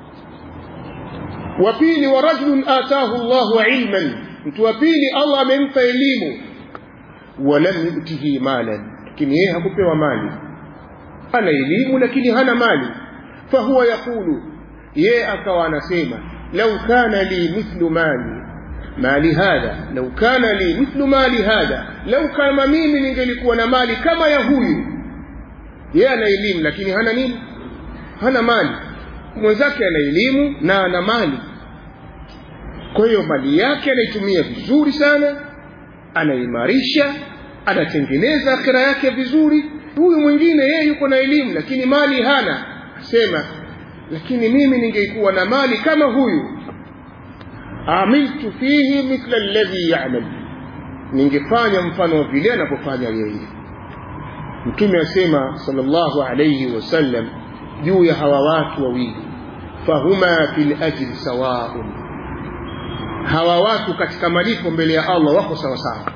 wa pili wa rajulun atahu llahu ilman mtu wa pili allah amempa elimu walam yutihi malan lakini yeye hakupewa mali ana elimu lakini hana mali fahuwa yaqulu yeye akawa anasema lau kana li mithlu mali mali hadha lau kana li mithlu mali hadha lau kama mimi ningelikuwa na mali kama ya huyu yeye ana elimu lakini hana nini hana mali mwenzake ana elimu na ana mali kwa hiyo mali yake anaitumia vizuri sana anaimarisha anatengeneza akhira yake vizuri huyu mwingine yeye yuko na elimu lakini mali hana sema lakini mimi ningeikuwa na mali kama huyu amiltu fihi mithla alladhi yamal ningefanya mfano wa vile anavyofanya yeye mtume asema sallallahu alayhi wasallam juu ya hawa watu wawili fahuma fil ajri sawaun hawa watu katika malipo mbele ya allah wako sawasawa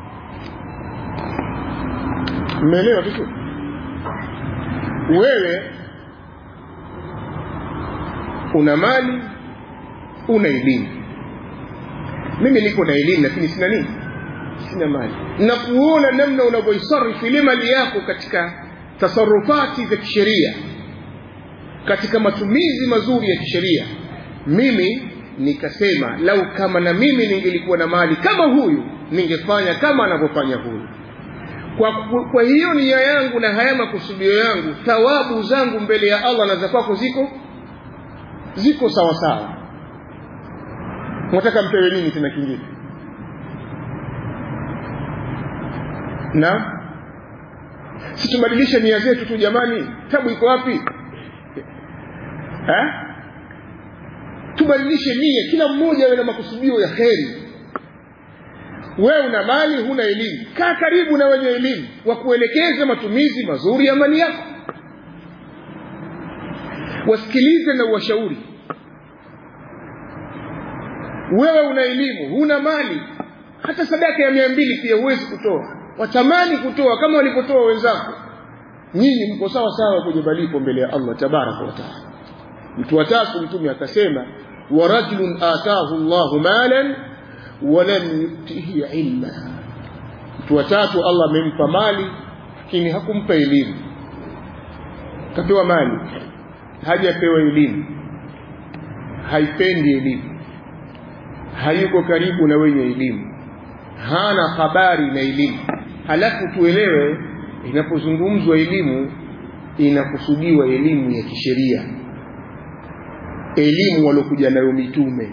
mmeelewa vizuri wewe una mali una elimu mimi niko na elimu lakini sina nini sina mali na kuona namna unavyoisarifu ile mali yako katika tasarufati za kisheria katika matumizi mazuri ya kisheria mimi nikasema lau kama na mimi ningelikuwa na mali kama huyu ningefanya kama anavyofanya huyu kwa, kwa hiyo nia yangu na haya makusudio yangu thawabu zangu mbele ya allah na za kwako ziko ziko sawa sawa mwataka mpewe nini tena kingine na si tubadilishe nia zetu tu jamani tabu iko wapi eh? tubadilishe nia kila mmoja awe na makusudio ya kheri wewe una mali huna elimu kaa karibu na wenye elimu wakuelekeze matumizi mazuri ya mali yako wasikilize na uwashauri wewe una elimu huna mali hata sadaka ya mia mbili pia huwezi kutoa watamani kutoa kama walipotoa wenzako nyinyi mko sawa sawa kwenye malipo mbele ya allah tabaraka wataala mtu watatu mtume akasema warajulun atahu llahu malan walam yutihi ilma mtu watatu allah amempa mali lakini hakumpa elimu kapewa mali hajapewa elimu haipendi elimu hayuko karibu na wenye elimu hana habari na elimu halafu tuelewe inapozungumzwa elimu inakusudiwa elimu ya kisheria elimu waliokuja nayo mitume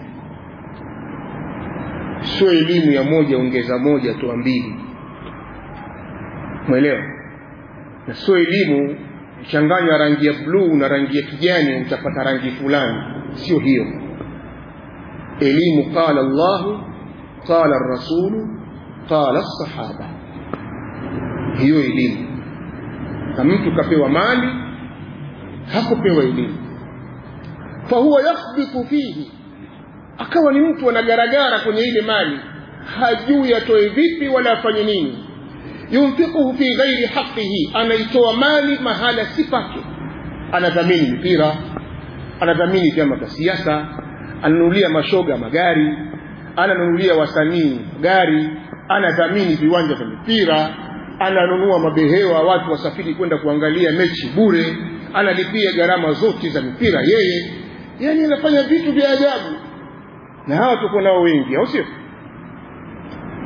sio elimu ya moja ongeza moja toa mbili mwelewa na sio elimu changanya rangi ya bluu na rangi ya kijani utapata rangi fulani sio hiyo elimu qala llahu qala rasulu qala sahaba hiyo elimu na mtu kapewa mali hakupewa elimu fahuwa yakhbitu fihi akawa ni mtu anagaragara kwenye ile mali hajui atoe vipi wala afanye nini yunfiquhu fi ghairi haqihi anaitoa mali mahala si pake anadhamini mipira anadhamini vyama vya siasa ananunulia mashoga magari ananunulia wasanii gari anadhamini viwanja vya mipira ananunua mabehewa watu wasafiri kwenda kuangalia mechi bure analipia gharama zote za mipira yeye yani anafanya vitu vya ajabu na hawa tuko nao wengi au sio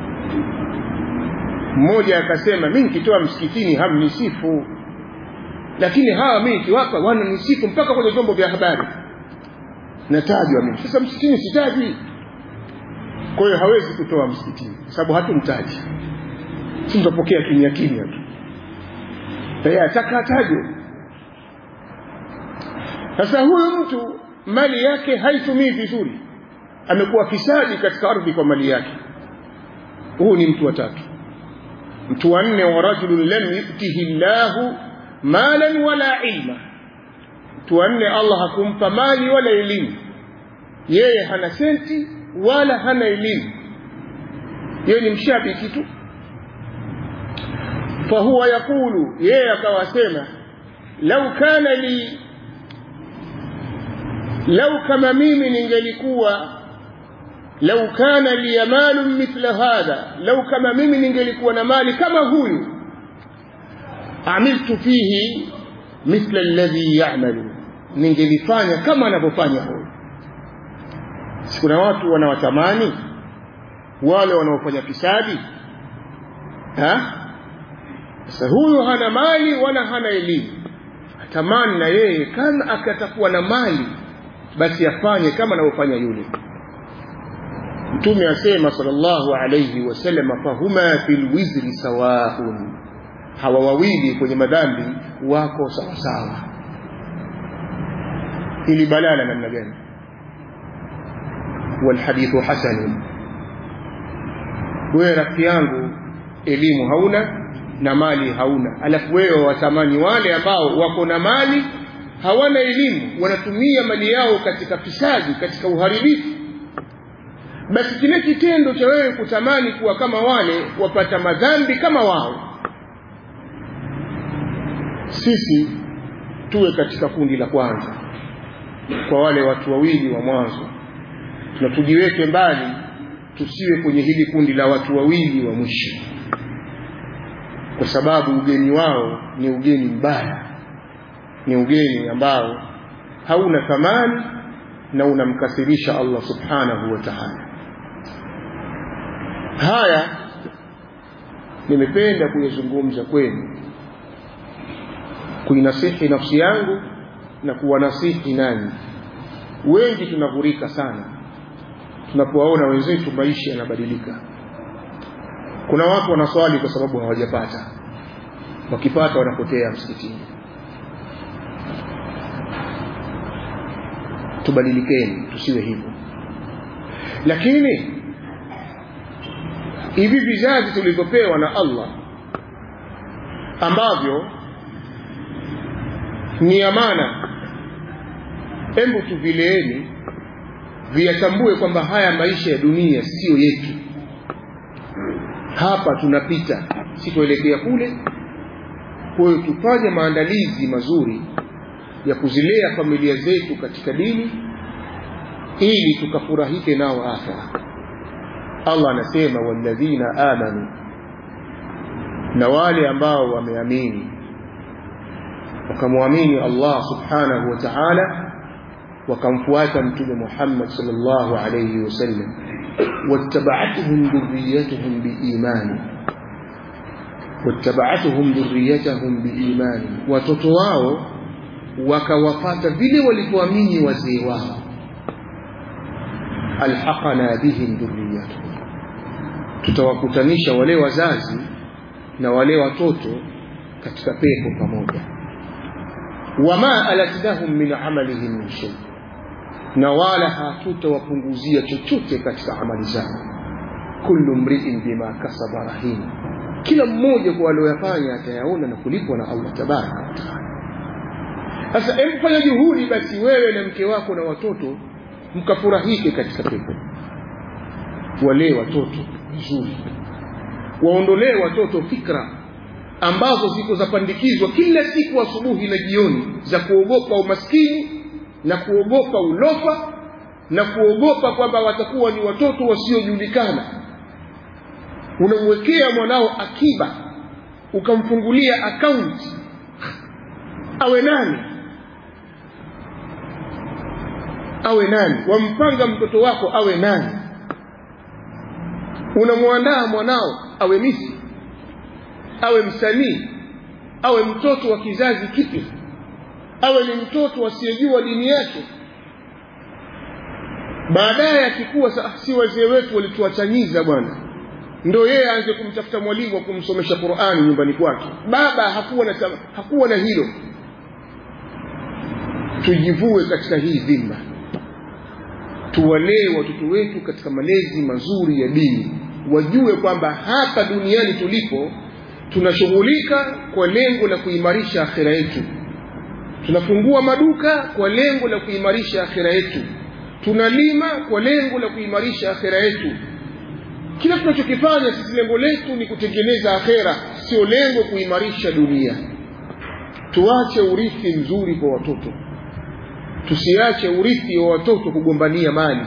mmoja akasema mi nikitoa msikitini hamnisifu lakini hawa mimi kiwapa wananisifu mpaka kwenye vyombo vya habari natajwa mimi sasa msikitini sitaji kwa hiyo hawezi kutoa msikitini kwa sababu hatumtaji si tutapokea kimya kimya tu yeye ataka atajwe sasa huyu mtu mali yake haitumii vizuri amekuwa fisadi katika ardhi kwa mali yake huu ni mtu wa tatu mtu wa nne wa rajulun lam yutihi llahu malan wala ilma mtu wa nne allah hakumpa mali wala elimu yeye hana senti wala hana elimu yeye ni mshabiki tu fahuwa yaqulu yeye akawasema lau kana li lau kama mimi ningelikuwa lau kana li malun mithla hadha lau kama mimi ningelikuwa na mali kama huyu amiltu fihi mithla alladhi ya'malu ningelifanya kama anavyofanya huyu kuna watu wanawatamani wale wanaofanya fisadi ha sasa huyu hana mali wala hana elimu atamani na yeye kama akatakuwa na mali basi afanye kama anavyofanya yule mtume asema sallallahu alayhi wasallam fahuma fil wizri sawaun hawa wawili kwenye madhambi wako sawa sawa ili balala namna gani walhadithu hasanun wewe rafiki yangu elimu hauna na mali hauna alafu wewe watamani wale ambao wako na mali hawana elimu wanatumia mali yao katika fisadi katika uharibifu basi kile kitendo cha wewe kutamani kuwa kama wale wapata madhambi kama wao sisi tuwe katika kundi la kwanza kwa wale watu wawili wa mwanzo na tujiweke mbali tusiwe kwenye hili kundi la watu wawili wa mwisho kwa sababu ugeni wao ni ugeni mbaya ni ugeni ambao hauna thamani na unamkasirisha Allah subhanahu wa ta'ala haya nimependa kuyazungumza kwenu kuinasihi nafsi yangu na kuwanasihi nanyi wengi tunavurika sana tunapowaona wenzetu maisha yanabadilika kuna watu wanaswali kwa sababu hawajapata wakipata wanapotea msikitini tubadilikeni tusiwe hivyo lakini hivi vizazi tulivyopewa na Allah ambavyo ni amana hebu tuvileeni viyatambue kwamba haya maisha ya dunia siyo yetu hapa tunapita sitoelekea kule kwa hiyo tufanye maandalizi mazuri ya kuzilea familia zetu katika dini ili tukafurahike nao akhira Allah anasema walladhina amanu na wale ambao wameamini wakamwamini Allah subhanahu wa ta'ala wakamfuata mtume Muhammad sallallahu alayhi wasallam wattaba'atuhum dhurriyyatuhum biimani wattaba'atuhum dhurriyyatuhum biimani watoto wao wakawapata vile walivyoamini wazee wao alhaqana bihim dhurriyyatuhum tutawakutanisha wale wazazi na wale watoto katika pepo pamoja wama alatnahum min amalihim min shay na wala hatutawapunguzia chochote katika amali zao kullu mri'in bima kasaba rahin kila mmoja kwa aliyoyafanya atayaona na kulipwa na Allah tabaraka wa taala sasa hebu fanya juhudi basi wewe na mke wako na watoto mkafurahike katika pepo walee watoto vizuri waondolee watoto fikra ambazo ziko zapandikizwa kila siku asubuhi na jioni za kuogopa umaskini na kuogopa ulofa na kuogopa kwamba watakuwa ni watoto wasiojulikana unamwekea mwanao akiba ukamfungulia akaunti awe nani awe nani wampanga mtoto wako awe nani unamwandaa mwanao awe misi awe msanii awe mtoto wa kizazi kipi awe ni mtoto asiyejua dini yake baadaye akikuwa si wazee wetu walituachanyiza bwana ndo yeye aanze kumtafuta mwalimu wa kumsomesha qurani nyumbani kwake baba hakuwa na, hakuwa na hilo tujivue katika hii dhima tuwalee watoto wetu katika malezi mazuri ya dini wajue kwamba hapa duniani tulipo tunashughulika kwa lengo la kuimarisha akhira yetu tunafungua maduka kwa lengo la kuimarisha akhira yetu tunalima kwa lengo la kuimarisha akhira yetu kila tunachokifanya sisi lengo letu ni kutengeneza akhera sio lengo kuimarisha dunia tuache urithi mzuri kwa watoto tusiache urithi wa watoto kugombania mali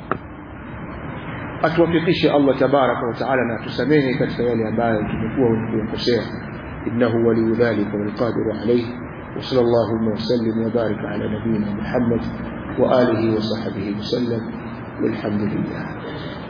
atuwafikishe Allah tabaraka wa taala na atusamehe katika yale ambayo tumekuwa kuyakosea innahu waliyu dhalika walqadiru alayhi wa sallallahu wa sallim wa baraka ala nabiyyina Muhammad wa alihi wa sahbihi wa sallam walhamdulillah